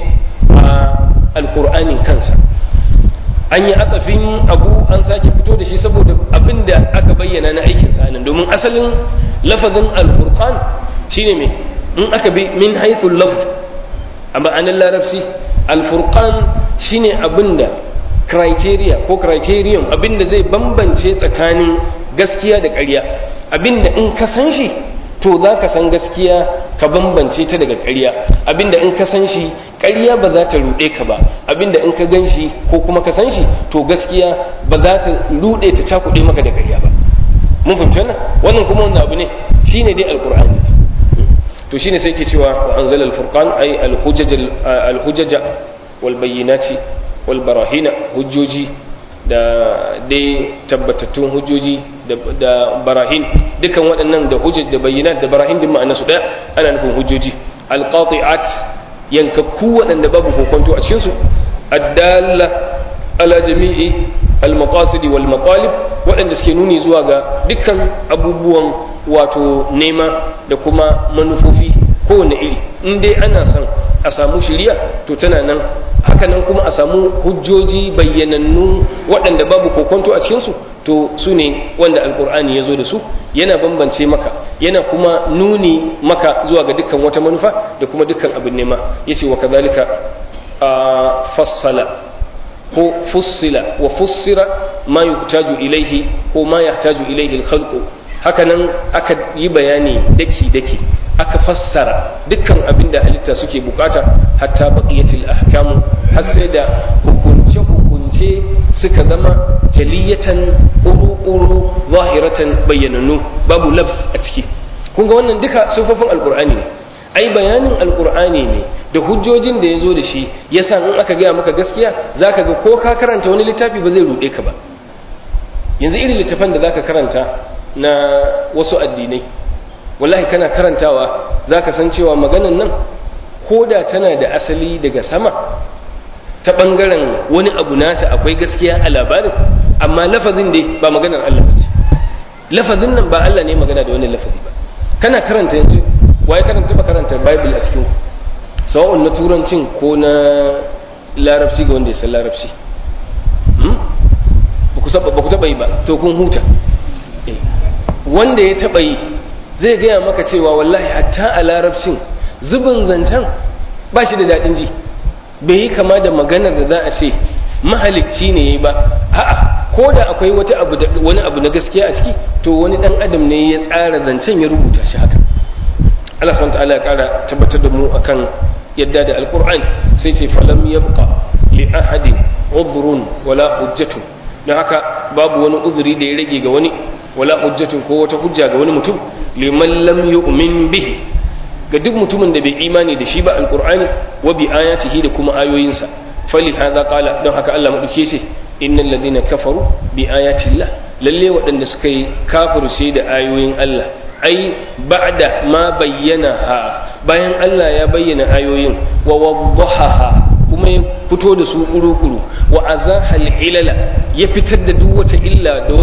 al-qur'anin kansa an yi atsafin abu an sake fito da shi saboda abin da aka bayyana na aikin sa nan domin asalin lafazin al-furqan shine me in aka bi min haythu lafz a ma'anar larabci al-furqan shine abinda criteria ko criterion abinda zai bambance tsakanin gaskiya da ƙarya abinda in ka san shi to za ka san gaskiya ka bambance ta daga ƙarya abinda in ka san shi ƙarya ba za ta ruɗe ka ba abinda in ka gan shi ko kuma ka san shi to gaskiya ba za ta ruɗe ta cakuɗe maka da ƙarya ba mun fahimci wannan wannan kuma wanda abu ne shine dai alqur'ani to shine sai ke cewa wa anzala al-furqan ay al-hujaj al-hujaja wal bayyinati wal barahina hujjoji da dai tabbatattun hujjoji da barahin dukan waɗannan da hujjaj da bayyinat da barahin din ma'ana su ɗaya ana nufin hujjoji alqati'at yankakku waɗanda babu kokonto a cikin su addalla ala jami'i almaqasid wal maqalib waɗanda suke nuni zuwa ga dukkan abubuwan wato nema da kuma manufofi kowane iri in dai ana son a samu shiriya to tana nan hakanan kuma a samu hujjoji bayyanannu waɗanda babu kokonto a cikinsu to su ne wanda alkur'ani ya zo da su yana bambance maka yana kuma nuni maka zuwa ga dukkan wata manufa da kuma dukkan abin nema ya ce wa kazalika a fassala ko fussila wa fussira ma yuhtaju ilaihi ko ma yahtaju ilaihi al hakanan aka yi bayani daki daki aka fassara dukkan abin da halitta suke bukata hatta baqiyatil ahkamu har sai da hukunce hukunce suka zama jaliyatan uru zahiratan bayyananu babu labs a ciki kun ga wannan duka sufofin alqur'ani ne ai bayanin alqur'ani ne da hujjojin da ya zo da shi yasa in aka gaya maka gaskiya zaka ga ko ka karanta wani littafi ba zai rude ka ba yanzu irin littafan da zaka karanta na wasu addinai wallahi kana karantawa za ka san cewa maganan nan ko da tana da asali daga sama ta ɓangaren wani abu nata akwai gaskiya a labarin amma lafazin dai ba maganar Allah ba ce lafazin nan ba Allah ne magana da wani lafazi ba kana karanta yanzu waye karanta ba karanta bible a cikin sawa'un na turancin ko na larabci ga wanda ya san larabci ba ku taɓa yi ba to kun huta wanda ya taɓa yi zai gaya maka cewa wallahi hatta a larabcin zubin zancen ba shi da daɗin ji bai yi kama da maganar da za a ce mahalicci ne ya yi ba a'a ko da akwai wata abu wani abu na gaskiya a ciki to wani ɗan adam ne ya tsara zancen ya rubuta shi haka Allah subhanahu ta'ala ya ƙara tabbatar da mu akan yadda da alqur'ani sai ce falam yabqa li ahadin udhrun wala hujjatun don haka babu wani uzuri da ya rage ga wani wala hujjatun ko wata hujja ga wani mutum liman lam yu'min bihi ga duk mutumin da bai imani da shi ba alqur'ani wa bi ayatihi da kuma ayoyinsa fali hadha qala don haka Allah madauke shi innal ladina kafaru bi ayatillah lalle waɗanda suka yi kafirce da ayoyin Allah ai ba'da ma bayyana ha bayan Allah ya bayyana ayoyin wa waddaha kuma ya fito da su kuru-kuru wa azahal ilala ya fitar da duk wata illa da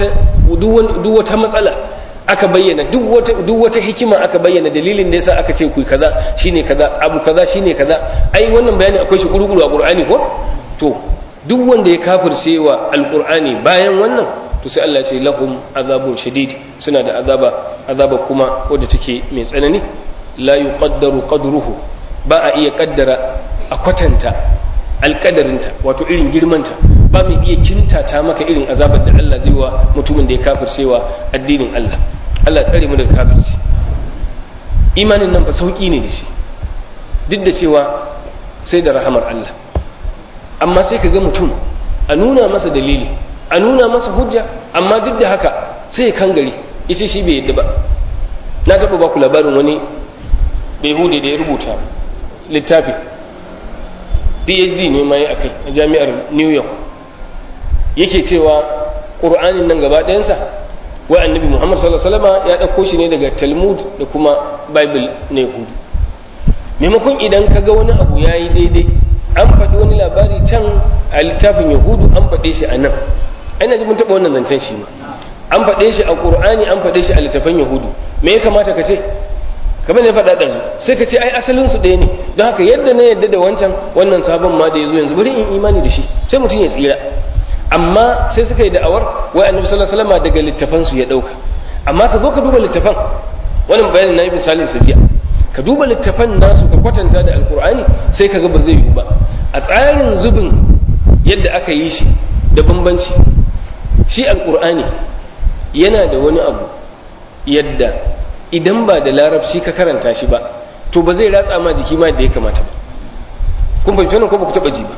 duk wata matsala aka bayyana duk wata hikima aka bayyana dalilin da yasa aka ce ku kaza shine kaza abu kaza shine kaza ai wannan bayani akwai shi kuru-kuru a Qur'ani ko to duk wanda ya kafirce wa alqur'ani bayan wannan to sai Allah ya ce lahum azabun shadid suna da azaba azaba kuma wadda take mai tsanani la yuqaddaru qadruhu ba a iya kaddara a kwatanta alkadarinta wato irin girmanta ba mai iya kintata maka irin azabar da Allah zai wa mutumin da ya kafircewa addinin Allah Allah tsare mu daga kafirci imanin nan fa sauki ne da shi duk da cewa sai da rahamar Allah amma sai ka ga mutum a nuna masa dalili a nuna masa hujja amma duk da haka sai ya kangare ita shi bai yadda ba na taɓa ba ku labarin wani bai da ya rubuta littafi phd ne ma yi akai a jami'ar new york yake cewa ƙur'anin nan gaba ɗayansa wa annabi muhammad sallallahu alaihi wasallam ya ɗauko shi ne daga talmud da kuma bible na yahudu maimakon idan ka ga wani abu ya yi daidai an faɗi wani labari can a littafin yahudu an faɗe shi a nan ana ji mun taɓa wannan zancen shi ma an faɗe shi a ƙur'ani an faɗe shi a littafin yahudu me ya kamata ka ce kamar ne faɗa ɗazu sai ka ce ai asalin su ɗaya ne don haka yadda na yadda da wancan wannan sabon ma da ya zo yanzu bari in imani da shi sai mutum ya tsira amma sai suka yi da'awar wai annabi sallallahu alaihi wasallam daga littafan su ya ɗauka amma ka zo ka duba littafan wannan bayanin nayi misalin sa jiya ka duba littafan nasu ka kwatanta da alkur'ani sai ka ga ba zai yi ba a tsarin zubin yadda aka yi shi da bambanci shi alkur'ani yana da wani abu yadda idan ba da larabci ka karanta shi ba to ba zai ratsa ma jiki ma da ya kamata ba kun fahimci wannan ko ba ku taba ji ba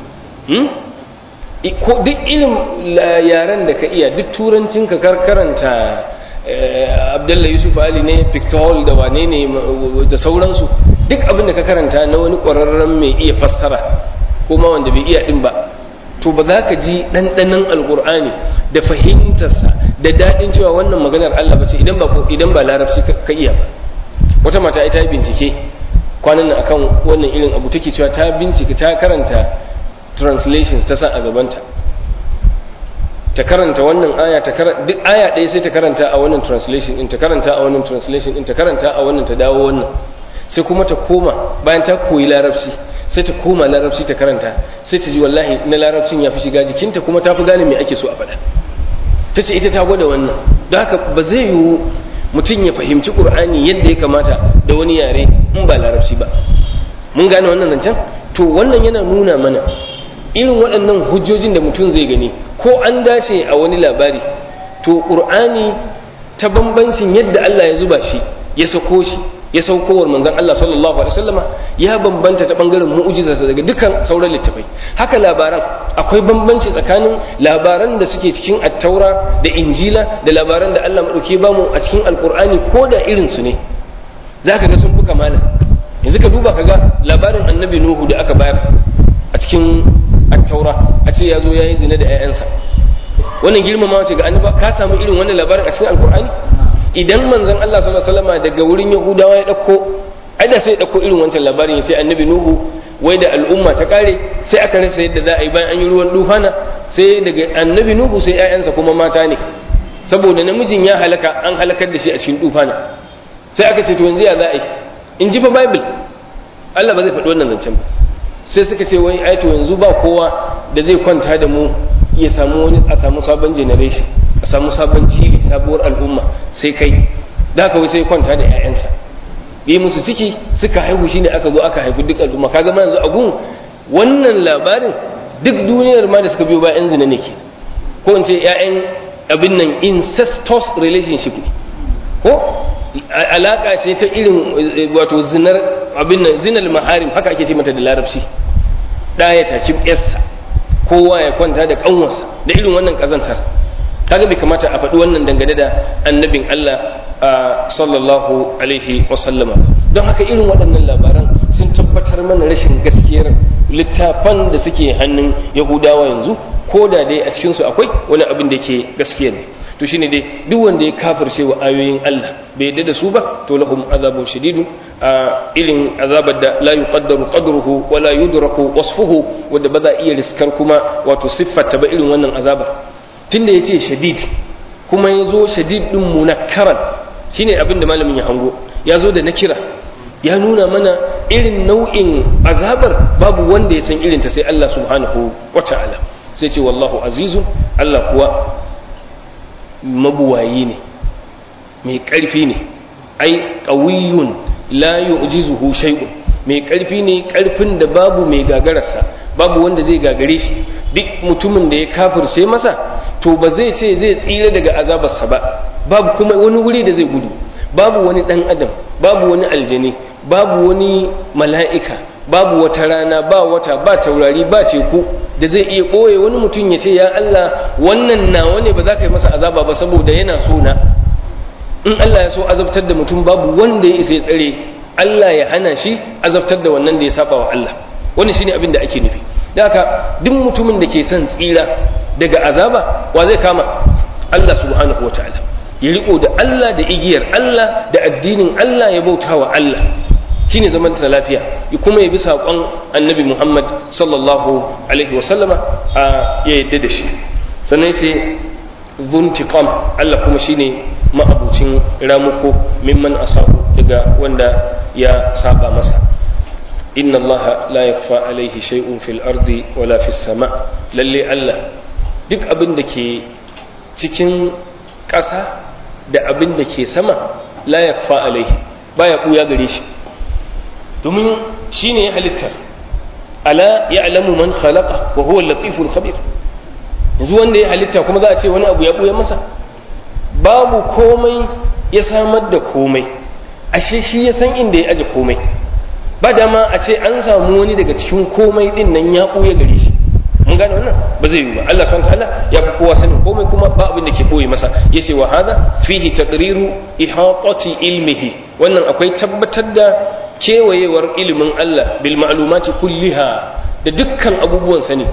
ko duk irin yaren da ka iya duk turancin ka karanta abdullahi yusuf ali ne pictol da wane ne da sauransu duk abin da ka karanta na wani ƙwararren mai iya fassara ko ma wanda bai iya din ba to ba za ka ji ɗanɗanon alƙur'ani da fahimtarsa da daɗin cewa wannan maganar Allah ba ce idan ba idan ba larabci ka iya ba wata mata ita bincike kwanan nan akan wannan irin abu take cewa ta bincike ta karanta translations ta sa a gabanta ta karanta wannan aya ta karanta duk aya ɗaya sai ta karanta a wannan translation din ta karanta a wannan translation din ta karanta a wannan ta dawo wannan sai kuma ta koma bayan ta koyi larabci sai ta koma larabci ta karanta sai ta ji wallahi na larabcin ya fi shiga jikinta kuma ta fi gane me ake so a faɗa ta ce ita ta gwada wannan don haka ba zai yiwu mutum ya fahimci ƙur'ani yadda ya kamata da wani yare in ba larabci ba mun gane wannan zancen to wannan yana nuna mana irin waɗannan hujjojin da mutum zai gani ko an dace a wani labari to ƙur'ani ta bambancin yadda Allah ya zuba shi ya sako shi ya saukowar manzon Allah sallallahu alaihi wasallama ya bambanta ta bangaren mu'jizarsa daga dukkan sauran littafai haka labaran akwai bambanci tsakanin labaran da suke cikin attaura da injila da labaran da Allah madauke ba mu a cikin alqur'ani ko da irin su ne zaka ga sun buka malam yanzu ka duba kaga labarin annabi nuhu da aka bayar a cikin attaura a ce ya zo ya yi zina da 'ya'yansa wannan girmamawa ce ga annaba ka samu irin wannan labarin a cikin alqur'ani idan manzon Allah sallallahu alaihi wasallam daga wurin Yahudawa ya dauko ai da sai ya dauko irin wancan labarin sai annabi Nuhu wai da al'umma ta kare sai aka rasa yadda za a yi bayan an yi ruwan dufana sai daga annabi Nuhu sai ƴaƴansa kuma mata ne saboda namijin ya halaka an halakar da shi a cikin dufana sai aka ce to yanzu ya za a yi in ji fa bible Allah ba zai faɗi wannan zancen ba sai suka ce wai ai to yanzu ba kowa da zai kwanta da mu ya samu wani a samu sabon generation a samu sabon jili sabuwar al'umma sai kai da haka wai sai kwanta da 'ya'yansa yi musu ciki suka haihu shine aka zo aka haifi duk al'umma kaga ma yanzu agun wannan labarin duk duniyar ma da suka biyo ba 'yan zina ne ke ko in ce 'ya'yan abin nan incestuous relationship ne ko alaka ce ta irin wato zinar abin nan zinar maharim haka ake ce mata da larabci ɗaya taki yarsa kowa ya kwanta da kanwarsa da irin wannan kazantar kaga bai kamata a faɗi wannan dangane da annabin Allah sallallahu alaihi wasallama don haka irin waɗannan labaran sun tabbatar mana rashin gaskiyar littafan da suke hannun yahudawa yanzu ko da dai a cikinsu akwai wani abin da yake gaskiya ne to shine dai duk wanda ya kafirce wa ayoyin Allah bai yadda da su ba to lahum azabun shadidun a irin azabar da la yuqaddaru qadruhu wa la yudraku wasfuhu wanda ba za iya riskar kuma wato siffata ba irin wannan azaba tunda yace shadid kuma yazo shadid din munakkaran shine abin da malamin ya hango ya zo da nakira ya nuna mana irin nau'in azabar babu wanda ya san irin ta sai Allah subhanahu wata'ala sai ce wallahu azizun Allah kuwa mabuwayi ne mai ƙarfi ne ai ƙawiyun la yu'jizuhu shay'un mai ƙarfi ne ƙarfin da babu mai gagararsa babu wanda zai gagare shi duk mutumin da ya kafirce masa to ba zai ce zai tsira daga azabarsa ba babu kuma wani wuri da zai gudu babu wani ɗan adam babu wani aljani babu wani mala'ika babu wata rana ba wata ba taurari ba teku da zai iya ɓoye wani mutum ya ce ya Allah wannan nawa ne ba za ka yi masa azaba ba saboda yana so na in Allah ya so azabtar da mutum babu wanda ya isa ya tsare Allah ya hana shi azabtar da wannan da ya saba wa Allah wannan shine abin da ake nufi da haka duk mutumin da ke son tsira daga azaba wa zai kama Allah subhanahu wa ta'ala ya riko da Allah da igiyar Allah da addinin Allah ya bauta wa Allah shine zaman ta lafiya kuma ya bi saƙon annabi Muhammad sallallahu alaihi wa sallama a ya yadda da shi sannan sai zuntiqam Allah kuma shine ma'abucin ramuko mimman asabu daga wanda ya saba masa inna Allah la yakfa alaihi shay'un fil ardi wala fis sama lalle Allah duk abin da ke cikin ƙasa da abin da ke sama la yakfa alaihi baya buya gare shi domin shine ya halittar ala ya'lamu man khalaqa wa huwa al-latiful khabir yanzu wanda ya halitta kuma za a ce wani abu ya buya masa babu komai ya samar da komai ashe shi ya san inda ya aje komai ba dama a ce an samu wani daga cikin komai din nan ya buya gare shi mun gane wannan ba zai yi ba Allah subhanahu ta'ala ya fi kowa sanin komai kuma ba abin da ke koyi masa yace wa hada fihi taqriru ihatati ilmihi wannan akwai tabbatar da kewayewar ilimin Allah bil ma'lumati kulliha da dukkan abubuwan sani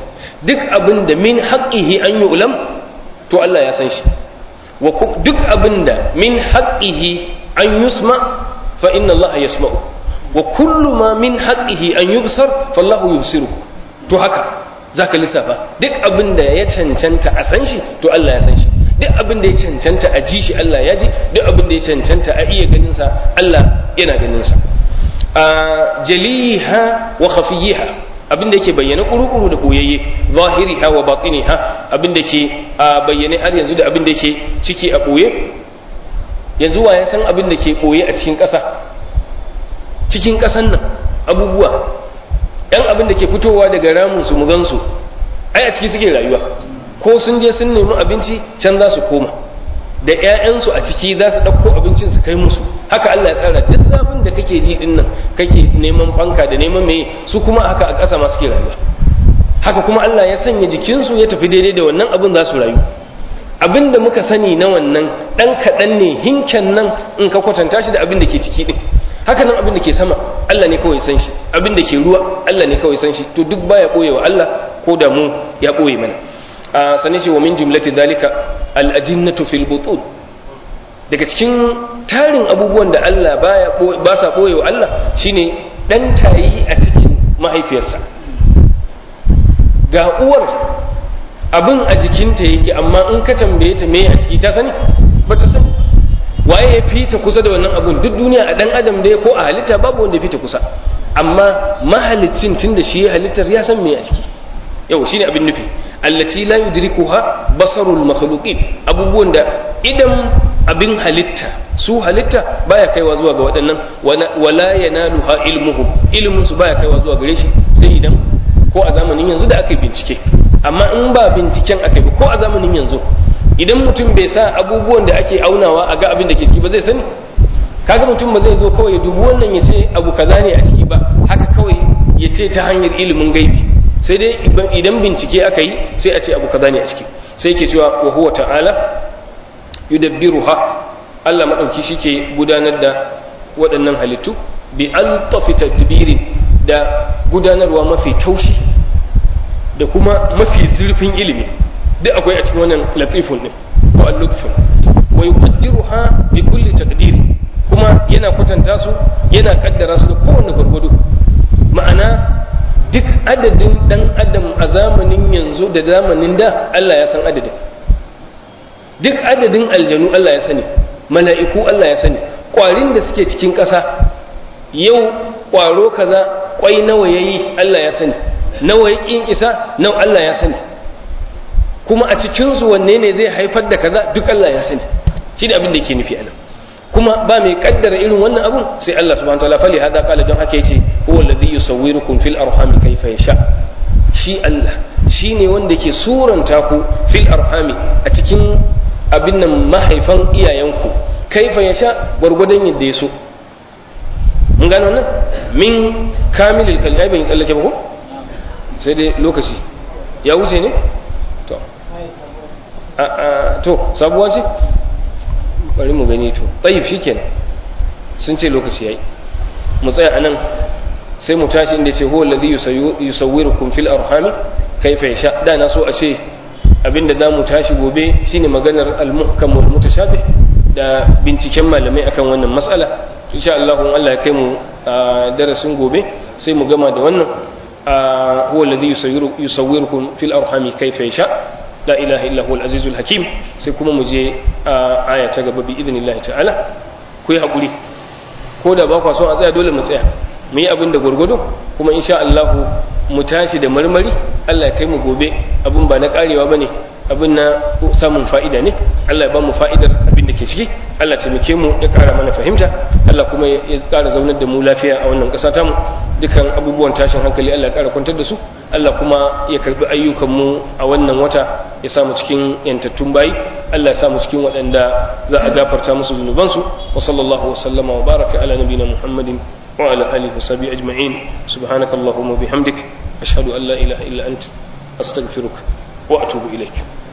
duk abin da min haqqihi an yu'lam to Allah ya san shi wa duk abin da min haqqihi an yusma fa inna Allah yasma'u wa kullu ma min haqqihi an yubsar fallahu yubsiru to haka zaka lissafa duk abin da ya cancanta a san shi to Allah ya san shi duk abin da ya cancanta a ji shi Allah ya ji duk abin da ya cancanta a iya ganin sa Allah yana ganin sa a jaliha wa khafiyiha abin da yake bayyana kuru-kuru da boyayye zahiriha wa batiniha abin da ke a bayyane har yanzu da abin da yake ciki a boye yanzu wa ya san abin da ke boye a cikin ƙasa cikin ƙasan nan abubuwa yan abin da ke fitowa daga ramun su mu gansu ai a ciki suke rayuwa ko sun je sun nemi abinci can za su koma da 'ya'yansu a ciki za su ɗauko abincin su kai musu haka Allah ya tsara duk zafin da kake ji din nan kake neman fanka da neman meye su kuma haka a ƙasa ma suke rayuwa haka kuma Allah ya sanya jikinsu ya tafi daidai da wannan abin za su rayu abin da muka sani na wannan ɗan kaɗan ne hinken nan in ka kwatanta shi da abin da ke ciki ɗin haka nan abin da ke sama Allah ne kawai san shi abin da ke ruwa Allah ne kawai san shi to duk baya ɓoye wa Allah ko da mu ya ɓoye mana a sane shi wa min jumlati dalika al-ajinnatu fil butun daga cikin tarin abubuwan da Allah baya ba sa ɓoye wa Allah shine dan tayi a cikin mahaifiyarsa ga uwar abin a jikinta yake amma in ka tambaye ta me a ciki ta sani ba ta sani waye ya fita kusa da wannan abun duk duniya a dan adam dai ko a halitta babu wanda ya fita kusa amma mahalicin tunda shi ya halittar ya san me a ciki yau shine abin nufi allati la yudrikuha basarul makhluqin abubuwan da idan abin halitta su halitta baya kaiwa zuwa ga waɗannan wala yanaluha ilmuhu ilmun su baya kaiwa zuwa gare shi sai idan ko a zamanin yanzu da aka yi bincike amma in ba binciken aka yi ko a zamanin yanzu idan mutum bai sa abubuwan da ake aunawa a ga abin da ke ciki ba zai sani kaga mutum ba zai zo kawai ya dubi wannan ya ce abu kaza ne a ciki ba haka kawai ya ce ta hanyar ilimin gaibi sai dai idan bincike aka yi sai a ce abu kaza ne a ciki sai ke cewa wa huwa ta'ala yudabbiruha Allah madauki shike gudanar da waɗannan halittu bi altafi tadbirin da gudanarwa mafi taushi da kuma mafi zurfin ilimi duk akwai a cikin wannan latifun din ko al-lutfun wa yuqaddiruha bi kulli taqdir kuma yana kwatanta su yana kaddara su da kowane gurgudu ma'ana duk adadin dan adam a zamanin yanzu da zamanin da Allah ya san adadin duk adadin aljanu Allah ya sani mala'iku Allah ya sani ƙwarin da suke cikin ƙasa yau ƙwaro kaza ƙwai nawa yayi Allah ya sani nawa ya ƙin isa nawa Allah ya sani kuma a cikinsu wanne ne zai haifar da kaza duk Allah ya sani shi da abin da yake nufi anan kuma ba mai kaddara irin wannan abun sai Allah subhanahu wataala fali hada kala don haka yace huwa alladhi yusawwirukum fil arhami kayfa yasha shi Allah shine wanda ke suranta ku fil arhami a cikin abin nan mahaifan iyayenku kaifa yasha gwargwadon yadda ya so mun gano nan min kamilil kalbi ai ban yi tsallake ba ko sai dai lokaci ya wuce ne to a to sabuwa ce bari mu gani to tsayif shikenan sun ce lokaci yayi mu tsaya anan sai mu tashi inda ce huwa alladhi yusawwirukum fil arhami kayfa yasha da na so a ce abinda za mu tashi gobe shine maganar al-muhkam wal mutashabih da binciken malamai akan wannan mas'ala insha Allah in Allah ya kai mu darasin gobe sai mu gama da wannan huwa alladhi yusawwirukum fil arhami kayfa yasha la ilaha illa huwal azizul hakim sai kuma mu je a aya ta gaba bi idnillahi ta'ala ku yi hakuri ko da ba kwa son a tsaya dole mu tsaya mu yi abin da gurgudu kuma insha Allah mu tashi da marmari Allah ya kai mu gobe abin ba na karewa bane abin na samun fa'ida ne Allah ya ba mu fa'idar abin da ke ciki Allah taimake mu ya kara mana fahimta Allah kuma ya kara zaunar da mu lafiya a wannan ƙasa tamu dukan abubuwan tashin hankali Allah ya kara kwantar da su Allah kuma ya karbi ayyukan mu a wannan wata ya samu cikin yantattun bayi Allah ya samu cikin waɗanda za a gafarta musu zunubansu wa sallallahu wa sallama wa baraka ala nabiyina Muhammadin wa ala alihi wa sahbihi ajma'in subhanakallahumma bihamdik ashhadu an la ilaha illa anta astaghfiruka wa atubu ilaik